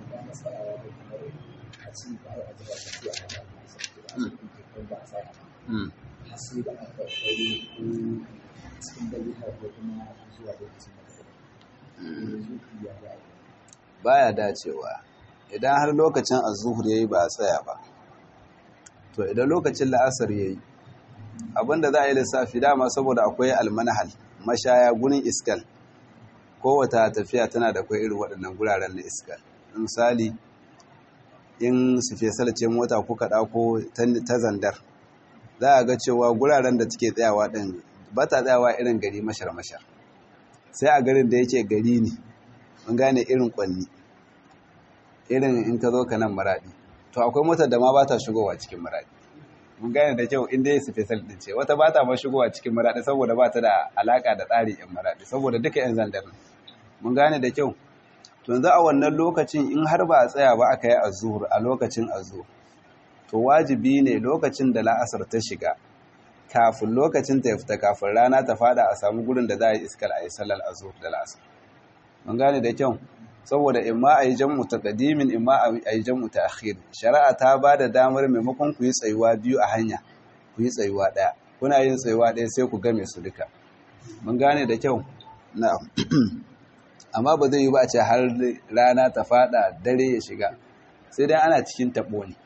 baya dacewa idan har lokacin azuhur yayi ba a tsaya ba to idan lokacin la'asar yayi abinda za a yi lissafi dama saboda akwai almanahal mashaya gurin iskal kowata tafiya tana da kwai irin waɗannan guraren na iskal misali in su fesal ce mota kuka ɗako ta zandar za a ga cewa guraren da take tsayawa ɗin ba ta tsayawa irin gari mashar-mashar sai a garin da yake gari ne mun gane irin kwanni irin in ka zo ka nan maraɗi to akwai motar da ma ba ta shigowa cikin maraɗi mun gane da kyau inda ya special din ce wata ba ta ma shigowa cikin maraɗi saboda ba ta da alaka da tsari yan maraɗi saboda duka yan zandar mun gane da kyau to yanzu a wannan lokacin in har ba a tsaya ba aka yi azur a lokacin azur to wajibi ne lokacin da la'asar ta shiga kafin lokacin ta ya fita kafin rana ta fada a samu gurin da za a yi iskar a yi sallar azur da la'asar mun gane da kyau saboda imma a yi jam'u ta ƙadimin imma a yi jam'u ta akhir shari'a ta ba da damar maimakon ku yi tsayuwa biyu a hanya ku yi tsayuwa ɗaya kuna yin tsayuwa ɗaya sai ku game su duka mun gane da kyau na'am amma ba zai yi ba a ce har rana ta fada dare ya shiga sai dai ana cikin taɓo ne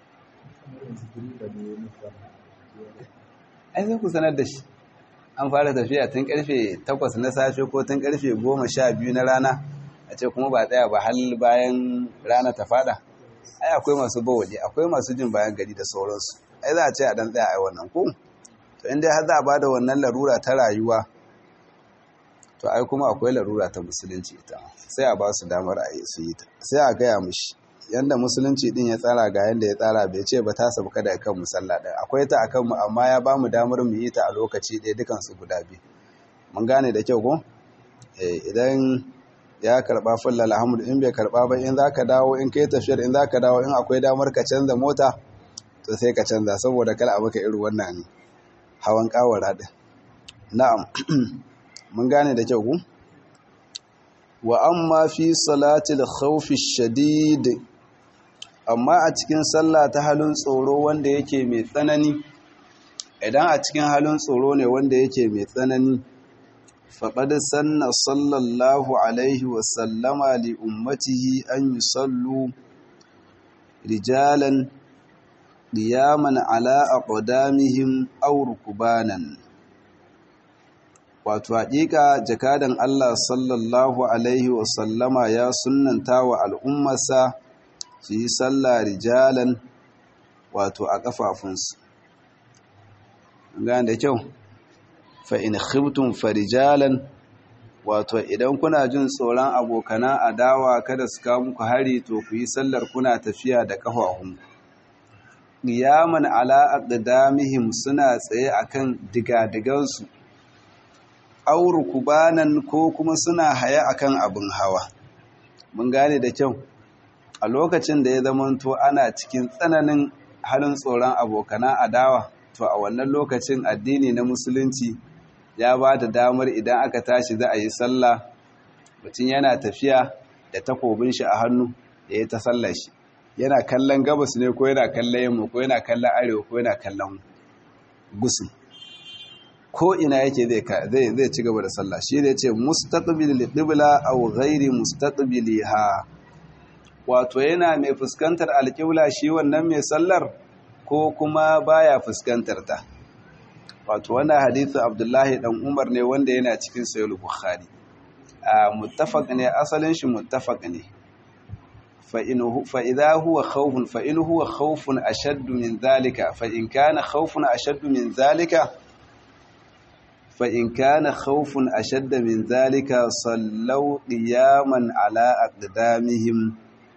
ai sai ku sanar da shi an fara tafiya tun karfe 8 na safe ko tun karfe 12 na rana a ce kuma ba tsaya ba hal bayan rana ta fada ai akwai masu bawali akwai masu jin bayan gari da sauransu ai za a ce a dan tsaya ai wannan ko to inda har za a bada wannan larura ta rayuwa to ai kuma akwai larura ta musulunci ita sai a ba su damar a yi su yi ta sai a gaya mushi yanda musulunci din ya tsara ga yanda ya tsara bai ce ba ta sabuka da kan musalla ɗin akwai ta akan mu amma ya ba mu damar mu yi ta a lokaci ɗaya dukan su guda biyu mun gane da kyau ko idan ya karba fulla alhamdu in bai karba ba in zaka dawo in kai tafiyar in zaka dawo in akwai damar ka canza mota to sai ka canza saboda kala maka irin wannan hawan kawara din na'am mun gane da kyau ku wa amma fi salatil khawfi shadid amma a cikin sallah ta halin tsoro wanda yake mai tsanani idan a cikin halin tsoro ne wanda yake mai tsanani faƙad sanna sallallahu alaihi wasallama li ummatihi an yi sallu rijalan ƙiyaman ala a ƙudamihim aurukubanan wato haƙiƙa jakadan Allah sallallahu alaihi wasallama ya sunanta wa al'ummarsa su yi sallah rijalan wato a ƙafafunsu gane da kyau fa'in khibtun farijalan wato idan kuna jin tsoron abokana adawa kada su kawo muku hari to ku yi sallar kuna tafiya da ƙafafun ƙiyaman ala aqdamihim suna tsaye akan digadigansu auru kubanan ko kuma suna haya akan abin hawa mun gane da kyau a lokacin da ya zamanto ana cikin tsananin halin tsoron abokana adawa to a wannan lokacin addini na musulunci ya ba da damar idan aka tashi za a yi sallah mutum yana tafiya da takobin shi a hannu da ya ta sallar shi yana kallon gabas ne ko yana kallon yamma ko yana kallon arewa ko yana kallon gusu ko ina yake zai zai ci gaba da sallah shi ne ce mustaqbil qibla aw ghairi mustaqbiliha wato yana mai fuskantar alƙibla shi wannan mai sallar ko kuma baya fuskantar ta wato wannan hadithu abdullahi dan umar ne wanda yana cikin sahih bukhari a muttafaq ne asalin shi muttafaq ne fa in fa idha huwa khawfun fa in huwa khawfun ashadd min zalika fa in kana khawfun ashadd min zalika fa in kana khawfun ashadd min zalika sallaw qiyaman ala aqdamihim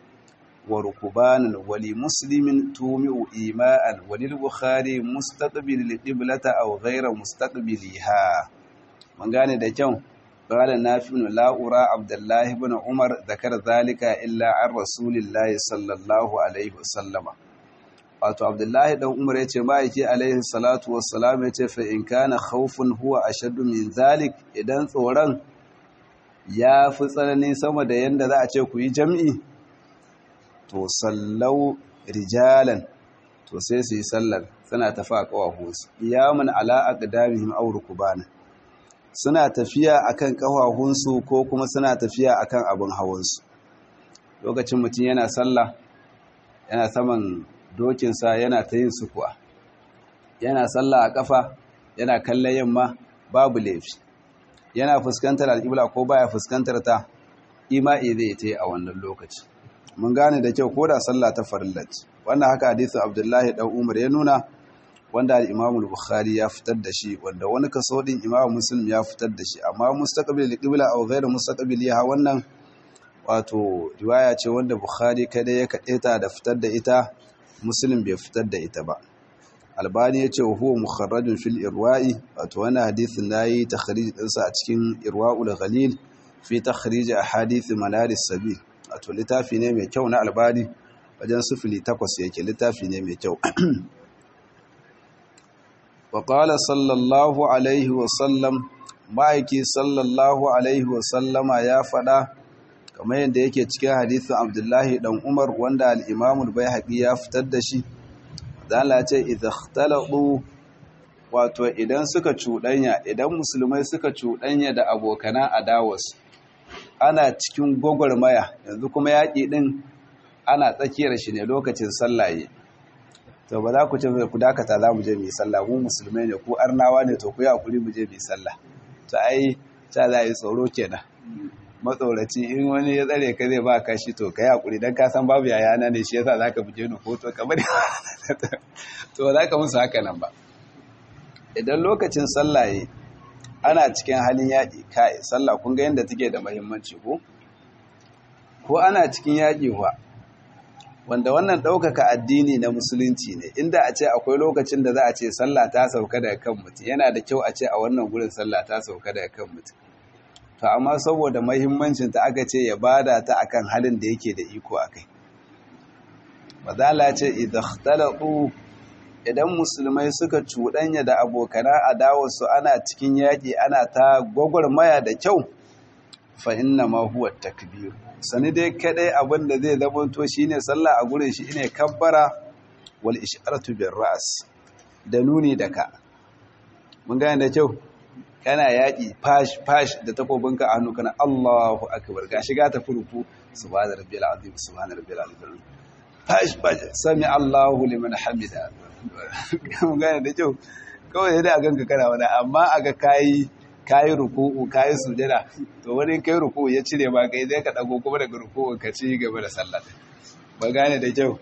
وركبانا ولمسلم تومئ إيماء وللبخاري مستقبل القبلة أو غير مستقبلها من قال ده كم قال نافع لا أرى عبد الله بن عمر ذكر ذلك إلا عن رسول الله صلى الله عليه وسلم wato abdullahi dan umar yace ma'aiki alaihi salatu wassalam yace fa in kana khawfun huwa ashaddu min zalik idan tsoron ya fi tsanani sama da yanda za a ce ku yi jam'i to sallau rijalan to sai su yi sallar suna tafi a ƙawahunsu iyamun ala aqdamihim aw rukbana suna tafiya akan ƙawahunsu ko kuma suna tafiya akan abin hawansu lokacin mutum yana sallah yana saman dokinsa yana ta yin sukuwa yana sallah a ƙafa yana kallon yamma babu laifi yana fuskantar alƙibla ko baya fuskantar ta ima'i zai ta yi a wannan lokaci mun gane da kyau ko da sallah ta farillat wannan haka hadisin abdullahi dan umar ya nuna wanda al-imamu bukhari ya fitar da shi wanda wani kaso din imamu muslim ya fitar da shi amma mustaqbil qibla aw ghayr mustaqbiliha wannan wato riwaya ce wanda bukhari kada ya kadeta da fitar da ita muslim bai fitar da ita ba albani ya ce huwa mukharrajun fil irwa'i wato wannan hadisin nayi takhrij dinsa a cikin irwa'ul ghalil fi takhrij ahadith manaris sabil wato littafi ne mai kyau na albani wajen sufili takwas yake littafi ne mai kyau waƙala sallallahu alaihi wasallam ma'aiki sallallahu alaihi wasallama ya faɗa kamar yadda yake cikin hadithin abdullahi ɗan umar wanda al'imamul bai haƙi ya fitar da shi zala ce idakhtalaɗu wato idan suka cuɗanya idan musulmai suka cuɗanya da abokana adawarsu ana cikin gwagwarmaya yanzu kuma yaƙi ɗin ana tsakiyar shi ne lokacin sallaye to ba za ku ce ku dakata za mu je mai sallah mu musulmai ne ku arnawa ne to ku yi hakuri mu je mai sallah to ai ta za a yi tsoro kenan matsoraci in wani ya tsare ka zai ba ka shi to ka yi hakuri don ka san babu yaya na ne shi yasa za ka buje ni hoto kamar to za ka musu haka nan ba idan lokacin sallaye ana cikin halin yaƙi kai sallah kun ga yadda take da muhimmanci ko ko ana cikin yaƙi kuwa wanda wannan ɗaukaka addini na musulunci ne inda a ce akwai lokacin da za a ce sallah ta sauka daga kan mutum yana da kyau a ce a wannan gurin sallah ta sauka daga kan mutum to amma saboda mahimmancinta aka ce ya bada ta akan halin da yake da iko a kai mazala ce idaktalatu idan musulmai suka cuɗanya da abokana adawarsu ana cikin yaƙi ana ta gwagwarmaya da kyau fa inna ma huwa takbir sani dai kadai abin da zai zamanto shine sallah a gurin shi ne kabbara wal isharatu bir ra's da nuni da ka mun gane da kyau kana yaƙi fash fash da takobinka a hannu kana Allahu akbar gashi ga ta furuku subhana rabbil azim subhana rabbil azim fash fash sami Allahu liman hamida mun gane da kyau kawai da ganka kana wani amma aga kai kayi ruku'u kayi sujada to wani kai ruku'u ya cire ma kai zai ka dago kuma daga ruku'u ka ci gaba da sallah ba gane da kyau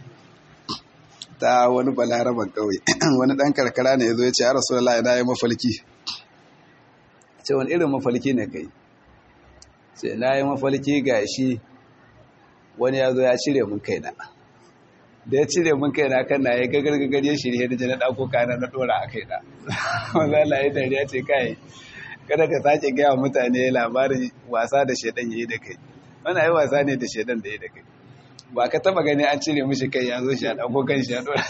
ta wani balaraban kauye wani dan karkara ne yazo ya ce ya rasulullahi na yi mafalki ce wani irin mafalki ne kai ce na yi mafalki gashi wani ya zo ya cire mun kaina da ya cire mun kaina kan na ya gagar gagar ya shirye da jana ɗauko kana na ɗora a kaina wanda Allah ya dariya ce kai kada ka sake gaya mutane labarin wasa da shaidan ya yi da kai wani yi wasa ne da shaidan da ya da kai ba ka taba gani an cire mishi kai ya zo shi a ɗauko kan shi a ɗora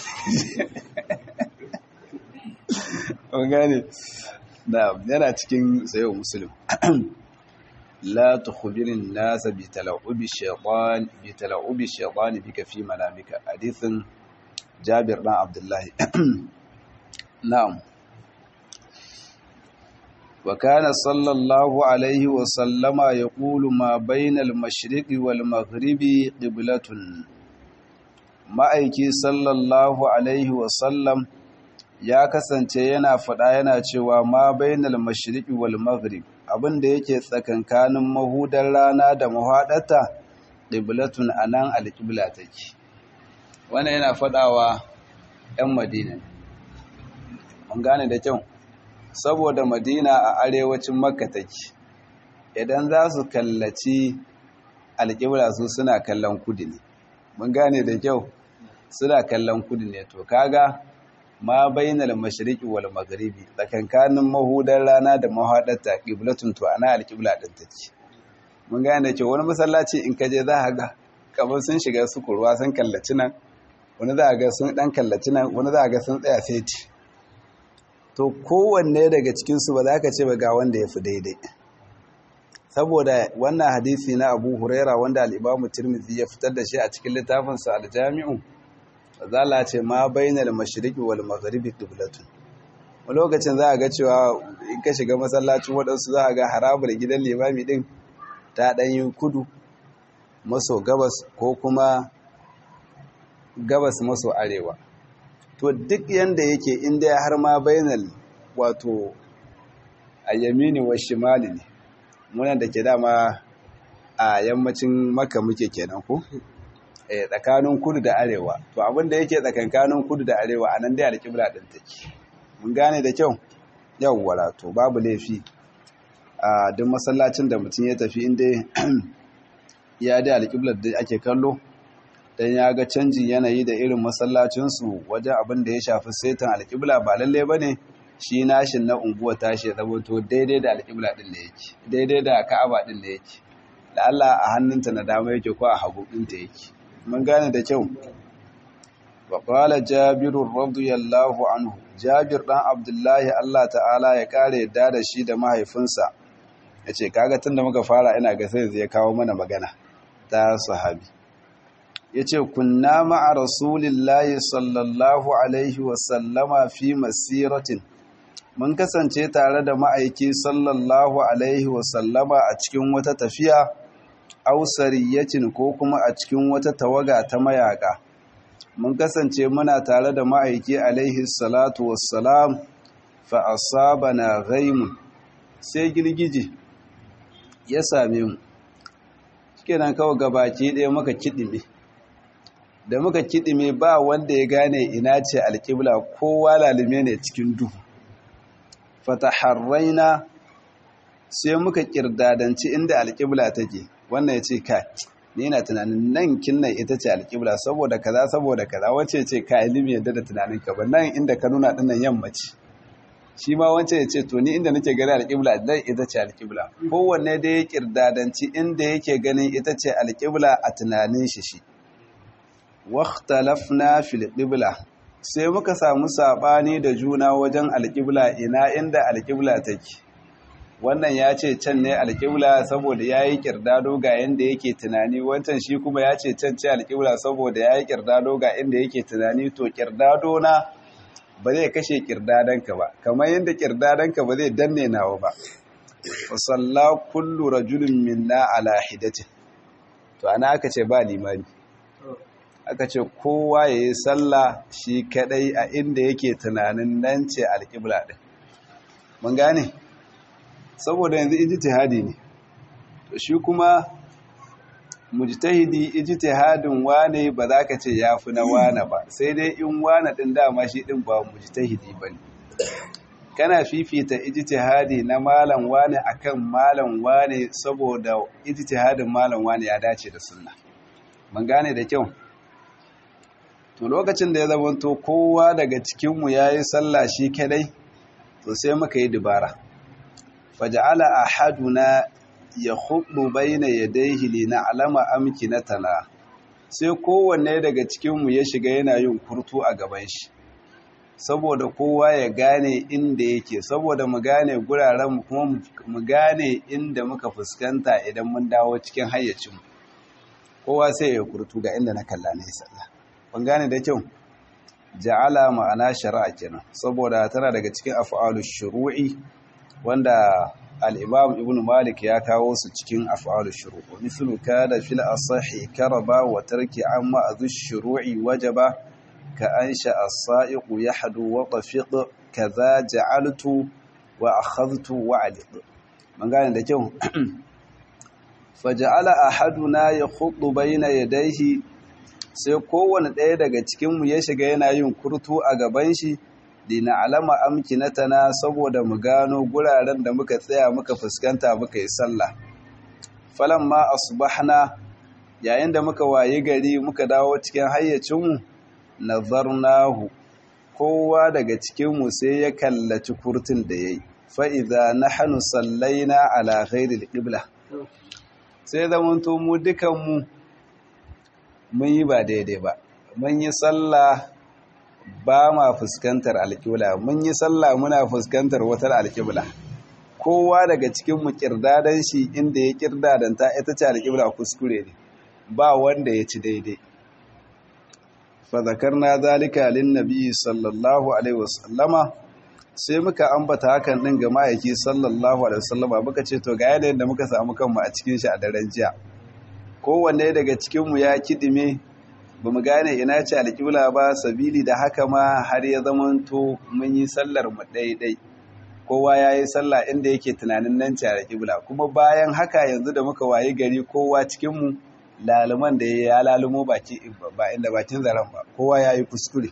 an gane da yana cikin sayo musulun لا تخبر الناس بتلعب الشيطان بتلعب الشيطان بك في منامك حديث جابر بن عبد الله نعم وكان صلى الله عليه وسلم يقول ما بين المشرق والمغرب قبلة ma'aiki sallallahu alaihi wasallam ya kasance yana faɗa yana cewa ma bainal mashriqi wal maghrib abin da yake tsakankanin mahudar rana da mahaɗata ƙiblatun a nan alƙibla take wanda yana faɗawa 'yan madina mun gane da kyau saboda madina a arewacin makka take idan za su kallaci alƙibla su suna kallon kudu ne mun gane da kyau suna kallon kudu ne to kaga ma bainal mashriqi wal maghribi tsakankanin mahudar rana da mahadarta qiblatun to ana alqibla din take mun gane cewa wani masallaci in kaje za ka ga kamar sun shiga su kurwa sun kallaci nan wani za ga sun dan kallaci nan wani za ga sun tsaya seti to kowanne daga cikin su ba za ka ce ba ga wanda ya fi daidai saboda wannan hadisi na Abu Huraira wanda al-Imam Tirmidhi ya fitar da shi a cikin littafinsa al-Jami'u zala ce ma bainal mashriqi wal maghribi qiblatun a lokacin za a ga cewa in ka shiga masallacin waɗansu za a ga harabar gidan limami din ta ɗan yi kudu maso gabas ko kuma gabas maso arewa to duk yanda yake inda ya har ma bainal wato a yamini wa shimali ne munan da ke dama a yammacin maka muke kenan ko tsakanin kudu da arewa to abin da yake tsakankanin kudu da arewa a nan dai alƙibla ɗin take mun gane da kyau yawwara to babu laifi a duk masallacin da mutum ya tafi inda ya dai alƙiblar da ake kallo don ya ga canjin yanayi da irin masallacinsu wajen abin da ya shafi saitan alƙibla ba lalle ba ne shi nashin na unguwa tashi ya zama to daidai da alƙibla ɗin da yake daidai da ka'aba ɗin da yake da Allah a hannunta na dama yake ko a hagu ɗinta yake mun gane da kyau wa qala jabir radiyallahu anhu jabir dan abdullahi Allah ta'ala ya kare yadda da shi da mahaifinsa yace kaga tunda muka fara ina ga sai zai kawo mana magana ta sahabi yace kunna ma'a rasulillahi sallallahu alaihi wa sallama fi masiratin mun kasance tare da ma'aiki sallallahu alaihi wa sallama a cikin wata tafiya ausariyacin ko kuma a cikin wata tawaga ta mayaka mun kasance muna tare da ma'aiki alaihi salatu wassalam fa asabana ghaimun sai girgije ya same mu kenan kawai gabaki ɗaya muka kidime da muka kidime ba wanda ya gane ina ce alƙibla kowa lalime ne cikin duhu fataharraina sai muka kirdadanci inda alƙibla take wannan ya ce kai ni na tunanin nan kinnan ita ce alƙibla saboda kaza saboda kaza wace ce ka ilimi yadda da tunanin ka ba nan inda ka nuna dinnan yammaci shi ma wancan ya ce to ni inda nake gani alƙibla dan ita ce alƙibla kowanne da ya kirdadanci inda yake ganin ita ce alƙibla a tunanin shi shi waqtalafna fil qibla sai muka samu sabani da juna wajen alƙibla ina inda alƙibla take wannan ya ce can ne alƙibla saboda ya yi ƙirdado ga yadda yake tunani wancan shi kuma ya ce can ce alƙibla saboda ya yi ƙirdado ga inda yake tunani to ƙirdado na ba zai kashe ƙirdadanka ba kamar yadda ƙirdadanka ba zai danne nawa ba fasalla kullu rajulun minna ala hidatin to ana aka ce ba limani aka ce kowa ya yi sallah shi kadai a inda yake tunanin nan ce alƙibla ɗin mun gane saboda yanzu ijtihadi ne to shi kuma mujtahidi ijtihadin wane ba za ka ce yafi na wane ba sai dai in wane din dama shi din ba mujtahidi bane kana fifita ijtihadi na malam wane akan malam wane saboda ijtihadin malam wane ya dace da sunna mun gane da kyau to lokacin da ya zamanto kowa daga cikinmu yayi sallah shi kadai to sai muka yi dubara faja'ala ahaduna yakhuddu bayna yadayhi lina'lama amkinatana sai kowanne daga cikin mu ya shiga yana yin kurtu a gaban shi saboda kowa ya gane inda yake saboda mu gane guraren mu kuma mu gane inda muka fuskanta idan mun dawo cikin hayyacin kowa sai ya kurtu ga inda na kalla ne sallah ban gane da kyau ja'ala ma'ana shari'a kenan saboda tana daga cikin af'alush shuru'i wanda al'imam ibn malik ya kawo su cikin af'alu shuru mislu kada fil asahi karaba wa tarki amma azu shuru'i wajaba ka ansha as-sa'iqu yahdu wa tafiq kaza ja'altu wa akhadhtu wa aliq man gane da kyau faja'ala ahaduna yakhuddu bayna yadayhi sai kowanne ɗaya daga cikin mu ya shiga yana yin kurtu a gaban shi dina alama amkinatana saboda mu gano guraren da muka tsaya muka fuskanta muka yi sallah falamma asbahna yayin da muka wayi gari muka dawo cikin hayyacinmu nazarnahu kowa daga cikinmu sai ya kallaci kurtin da yayi fa idza nahnu sallaina ala ghairi alqibla sai zamanto mu dukanmu mun yi ba daidai ba mun yi sallah ba ma fuskantar alƙibla mun yi sallah muna fuskantar wata alƙibla kowa daga cikin mu kirdadan shi inda ya kirdadanta ita ce alƙibla kuskure ne ba wanda ya ci daidai fa zakarna zalika lin nabi sallallahu alaihi wasallama sai muka ambata hakan din ga ma'aiki sallallahu alaihi wasallama muka ce to ga yanayin da muka samu kanmu a cikin shi a daren jiya kowanne daga cikin mu ya kidime ba mu gane ina ce alƙibla ba sabili da haka ma har ya zamanto mun yi sallar mu ɗaiɗai kowa ya yi sallah inda yake tunanin nan ce alƙibla kuma bayan haka yanzu da muka wayi gari kowa cikinmu laluman da ya lalumo baki ba inda bakin zaren ba kowa ya yi kuskure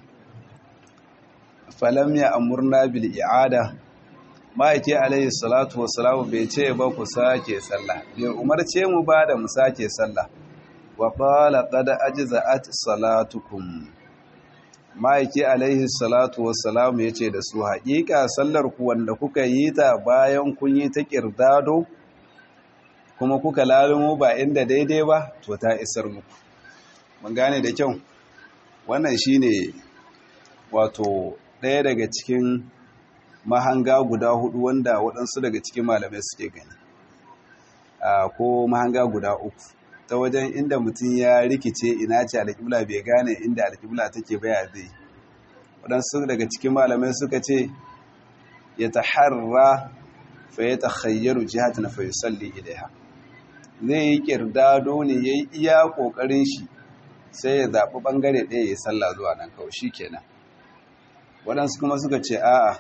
falam ya amurna bil i'ada ma'aiki alaihi salatu wassalamu bai ce ba ku sake sallah bai umarce mu ba da mu sake sallah wa qala qad ajza'at salatukum ma'aiki alaihi salatu wassalam yace da su haƙiƙa sallar ku wanda kuka yi ta bayan kun yi ta kirdado kuma kuka lalumo ba inda daidai ba to ta isar muku mun gane da kyau wannan shine wato ɗaya daga cikin mahanga guda hudu wanda waɗansu daga cikin malamai suke gani ko mahanga guda uku ta wajen inda mutum ya rikice ina ce alƙibla bai gane inda alƙibla take baya zai waɗansu daga cikin malamai suka ce ya ta harra fa ya ta khayyaru jihata na fa yusalli ilaiha zai yi kirdado ne ya yi iya ƙoƙarin shi sai ya zaɓi ɓangare ɗaya ya salla zuwa nan kawai shi kenan waɗansu kuma suka ce a'a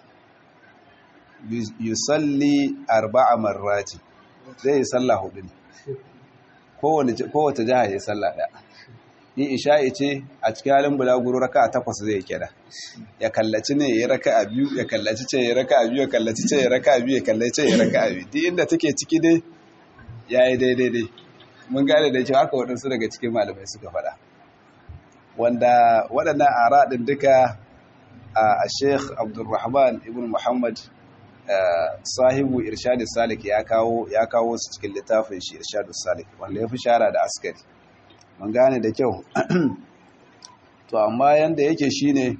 yusalli arba'a marrati zai yi salla hudu ne kowace jiha ya salla ɗaya in isha'i ce a cikin halin bulaguro raka a takwas zai kira ya kallaci ne ya raka a biyu ya kallaci ce ya raka a biyu ya kallaci ce ya raka a biyu ya kallaci ya raka a biyu duk inda take ciki dai ya yi daidai dai mun gane da cewa haka waɗansu daga cikin malamai suka faɗa wanda waɗannan ara ɗin duka a sheikh abdulrahman ibn muhammad sahibu irshadu salik ya kawo ya kawo su cikin littafin shi irshadu salik wanda ya fi shara da askari mun gane da kyau to amma yanda yake shine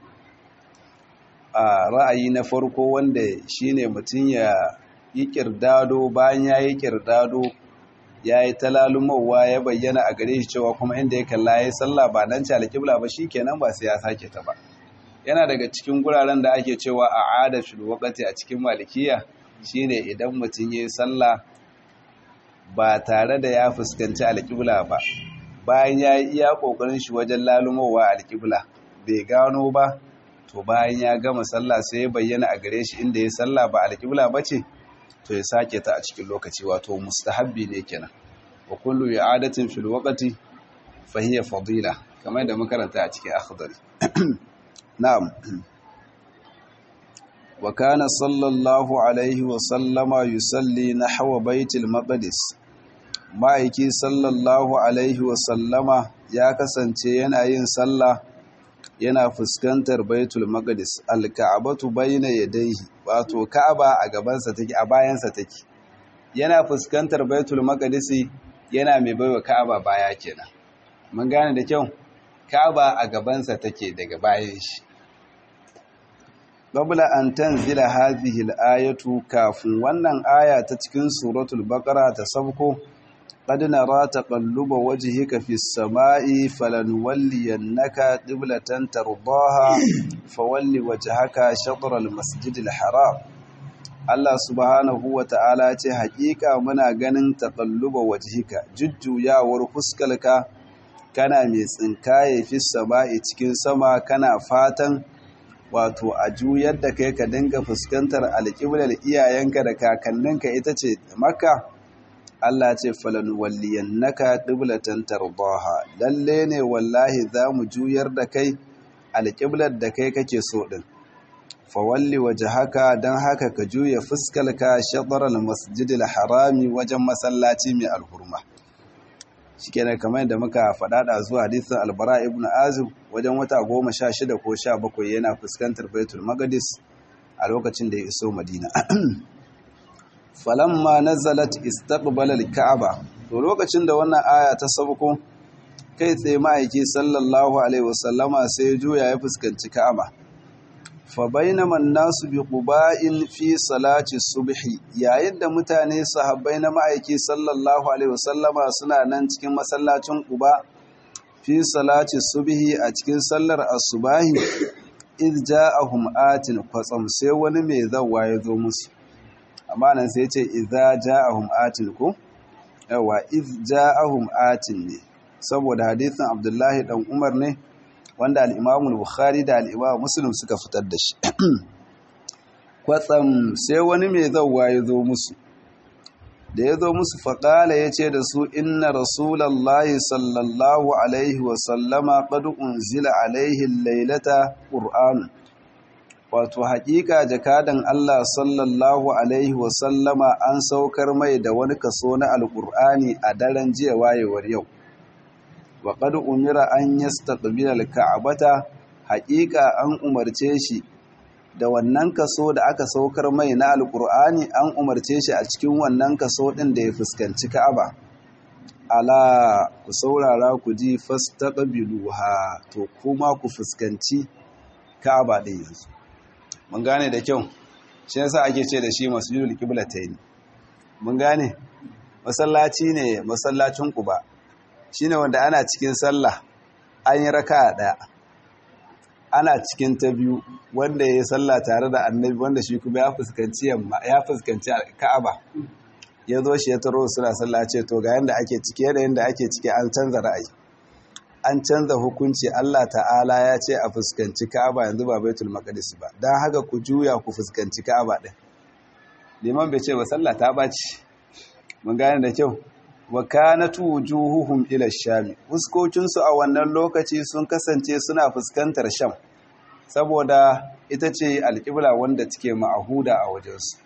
a ra'ayi na farko wanda shine mutum ya yi kirdado bayan ya yi kirdado ya yi talalumowa ya bayyana a gare shi cewa kuma inda ya kalla ya yi sallah ba nan ci alƙibla ba shi kenan ba sai ya sake ta ba yana daga cikin guraren da ake cewa a adafin wakati a cikin malikiya shine idan mutum ya yi sallah ba tare da ya fuskanci alƙibla ba bayan ya yi iya ƙoƙarin shi wajen lalumowa alƙibla bai gano ba to bayan ya gama sallah sai ya bayyana a gare shi inda ya sallah ba alƙibla ba ce to ya sake ta a cikin lokaci wato mustahabbi ne kenan wa kullu i'adatin fil waqti fa hiya fadila kamar da makaranta a cikin akhdari na'am wa kana sallallahu alaihi wa sallama yusalli nahwa baitil maqdis ma'aiki sallallahu alaihi wa sallama ya kasance yana yin sallah yana fuskantar baitul maqdis alka'abatu bayna yadayhi wato ka'aba a gabansa take a bayansa take yana fuskantar baitul maqdis yana mai baiwa ka'aba baya kenan mun gane da kyau ka'aba a gabansa take daga bayan shi qabla an tanzila hadhihi al-ayatu kafin wannan aya ta cikin suratul baqara ta sabko قد نرى تقلب وجهك في السماء فلنولينك قبلة ترضاها فول وجهك شطر المسجد الحرام Allah subhanahu wa ta'ala ce haƙiƙa muna ganin taƙalluba wajhika jujjuyawar fuskalka kana mai tsinkaye fi sama'i cikin sama kana fatan wato a juyar da kai ka dinga fuskantar alƙiblar iyayenka da kakanninka ita ce makka Allah ce falan walliyannaka qiblatan tardaha lalle ne wallahi zamu juyar da kai alqiblar da kai kake so din fa walli wajhaka dan haka ka juya fuskalka shatr almasjidil harami wajen masallaci mai alhurma shikenan kamar yadda muka faɗa da zuwa hadisin albara ibn azib wajen wata 16 ko 17 yana fuskantar baitul maqdis a lokacin da ya iso madina falamma nazalat istaqbala al-ka'aba to lokacin da wannan aya ta sauko kai tsaye ma'aiki sallallahu alaihi wasallama sai ya juya ya fuskanci ka'aba fa bainama an-nasu bi quba'in fi salati subhi yayin da mutane sahabbai na ma'aiki sallallahu alaihi wasallama suna nan cikin masallacin quba fi salati subhi a cikin sallar asubahi iz ja'ahum atin kwatsam sai wani mai zawwa ya zo musu amma nan sai ce idza ja'ahum atin ko yawa iz ja'ahum atin ne saboda hadisin Abdullahi dan Umar ne wanda al-Imam al-Bukhari da al-Imam Muslim suka fitar da shi kwatsam sai wani mai zawwa ya zo musu da ya zo musu faƙala ya ce da su inna rasulallahi sallallahu alaihi wasallama qad unzila alaihi lailata qur'anun wato haƙiƙa jakadan Allah sallallahu Alaihi wasallama an saukar mai da wani kaso na alƙur'ani a daren jiya wayewar yau wa ƙadu umira an yi staƙabilar ka'abata haƙiƙa an umarce shi da wannan kaso da aka saukar mai na alƙur'ani an umarce shi a cikin wannan kaso ɗin da ya fuskanci ka'aba ala ku saurara ku ji fastaƙabiluha to kuma ku fuskanci ka'aba ɗin yanzu mun gane da kyau shi yasa ake ce da shi masjidul qiblatayn mun gane masallaci ne masallacin quba shine wanda ana cikin sallah an yi raka'a daya ana cikin ta biyu wanda ya sallah tare da annabi wanda shi kuma ya fuskanci yamma ya fuskanci ka'aba ya zo shi ya taro suna sallah ce to ga yanda ake ciki yanayin da ake ciki an canza ra'ayi an canza hukunci Allah ta'ala ya ce a fuskanci Ka'aba yanzu ba Baitul Maqdis ba dan haka ku juya ku fuskanci Ka'aba din liman bai ce ba sallah ta baci mun gane da kyau wa kanat wujuhuhum ila sham fuskokin su a wannan lokaci sun kasance suna fuskantar sham saboda ita ce alƙibla wanda take ma'ahuda a wajensu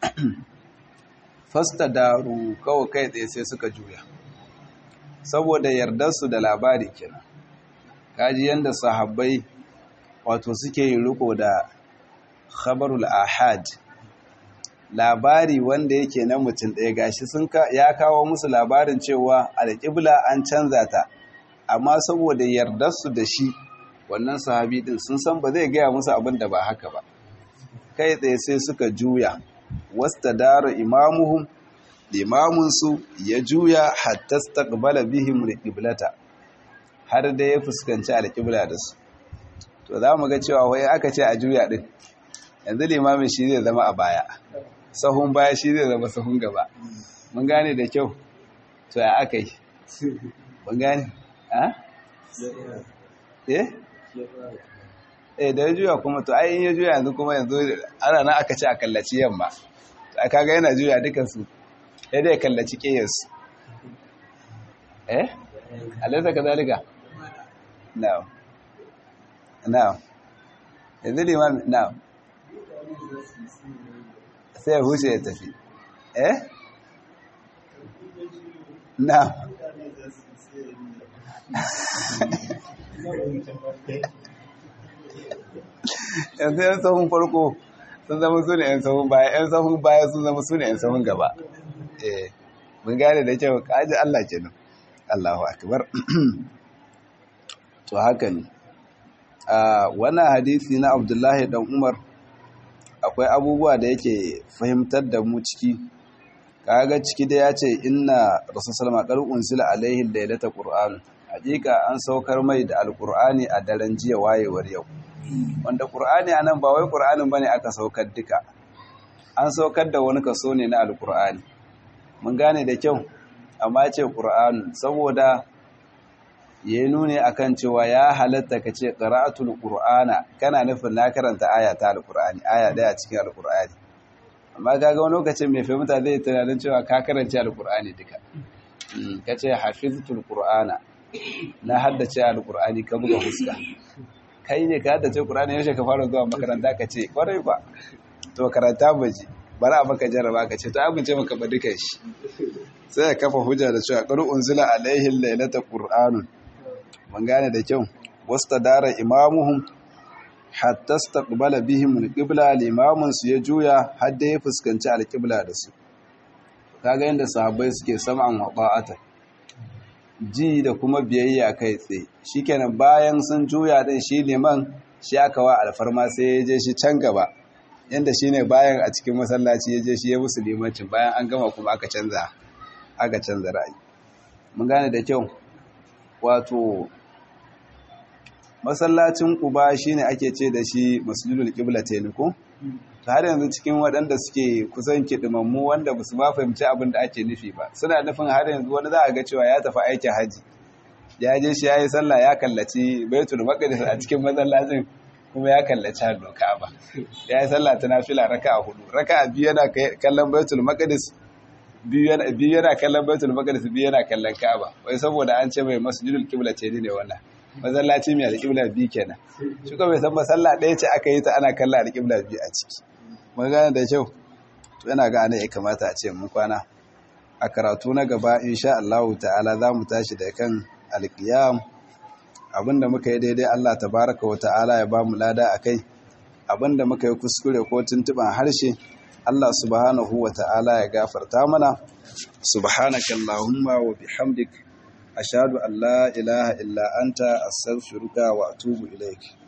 fastadaru kawai kai tsaye sai suka juya saboda yardarsu da labari kenan kaji yanda sahabbai wato suke yin riko da khabarul ahad labari wanda yake na mutum ɗaya gashi sun ya kawo musu labarin cewa alƙibla an canza ta amma saboda yardarsu da shi wannan sahabi din sun san ba zai gaya musu abin da ba haka ba kai tsaye sai suka juya wasta dara imamuhum limamunsu ya juya hatta staqbala bihim alqiblata har da ya fuskanci alqibla da su to za mu ga cewa wai aka ce a juya din yanzu limamin shi zai zama a baya sahun baya shi zai zama sahun gaba mun gane da kyau to ya aka yi mun gane ha eh eh da ya juya kuma to ai in ya juya yanzu kuma yanzu ana nan aka ce a kallaci yamma a kaga yana juya dukansu sai dai kallaci ƙeyarsu eh alaisa ka zalika now now yanzu liman now sai ya huce ya tafi eh now yanzu yan sahun farko sun zama su ne yan sahun baya yan sahun baya sun zama su ne yan sahun gaba eh mun gane da kyau kaji Allah kenan Allahu akbar to haka ne a wannan hadisi na Abdullahi dan Umar akwai abubuwa da yake fahimtar da mu ciki kaga ciki da ya ce inna rasul sallama qad unsila alaihi laylata qur'an hakika an saukar mai da alqur'ani a daren jiya wayewar yau wanda qur'ani anan ba wai qur'anin bane aka saukar duka an saukar da wani kaso ne na alqur'ani mun gane da kyau amma ce qur'an saboda ya nuni akan cewa ya halatta ka ce qira'atul qur'ana kana nufin na karanta aya ta alqur'ani aya daya cikin alqur'ani amma kaga wani lokacin mai fahimta zai tunanin cewa ka karanta alqur'ani duka kace hafiztul qur'ana na haddace alqur'ani ka buga fuska kai ne ka haddace qur'ani yaushe ka fara zuwa makaranta ka ce kwarai ba to karanta baji bari a maka jarraba ka ce to abince maka ba duka shi sai ya kafa hujja da cewa qul unzila alaihi laylata qur'anun mun gane da kyau wastadara imamuhum hatta staqbala bihim alqibla limamun su ya juya har da ya fuskanci alqibla da su kaga yanda sahabbai suke sam'an wa ta'ata ji da kuma biyayya kai tsaye shikenan bayan sun juya din shi liman shi aka wa alfarma sai ya je shi can gaba yanda shine bayan a cikin masallaci ya je shi ya musu limancin bayan an gama kuma aka canza aka canza ra'ayi mun gane da kyau wato masallacin Quba shine ake ce da shi Masjidul Qiblatayn ko to har yanzu cikin waɗanda suke kusan kidimammu wanda ba su ba fahimci abin da ake nufi ba suna nufin har yanzu wani za a ga cewa ya tafi aikin haji ya je shi yayi sallah ya kallaci Baitul Maqdis a cikin masallacin kuma ya kallaci hannun Ka'aba ya yi sallah ta nafila raka'a hudu raka'a biyu yana kallon Baitul Maqdis biyu yana kallon Baitul Maqdis biyu yana kallon Ka'aba wai saboda an ce mai Masjidul Qiblatayn ne wannan masallaci mai alƙibla biyu kenan shi kuma bai san masalla ɗaya ce aka yi ta ana kalla alƙibla biyu a ciki mun gane da kyau to yana ga ana ya kamata a ce mun kwana a karatu na gaba insha Allah ta'ala za mu tashi da kan alƙiyam abinda muka yi daidai Allah tabaraka wa ta'ala ya ba mu lada akai abinda muka yi kuskure ko tuntuban harshe Allah subhanahu wa ta'ala ya gafarta mana subhanakallahumma wa bihamdika أشهد أن لا إله إلا أنت أستغفرك وأتوب إليك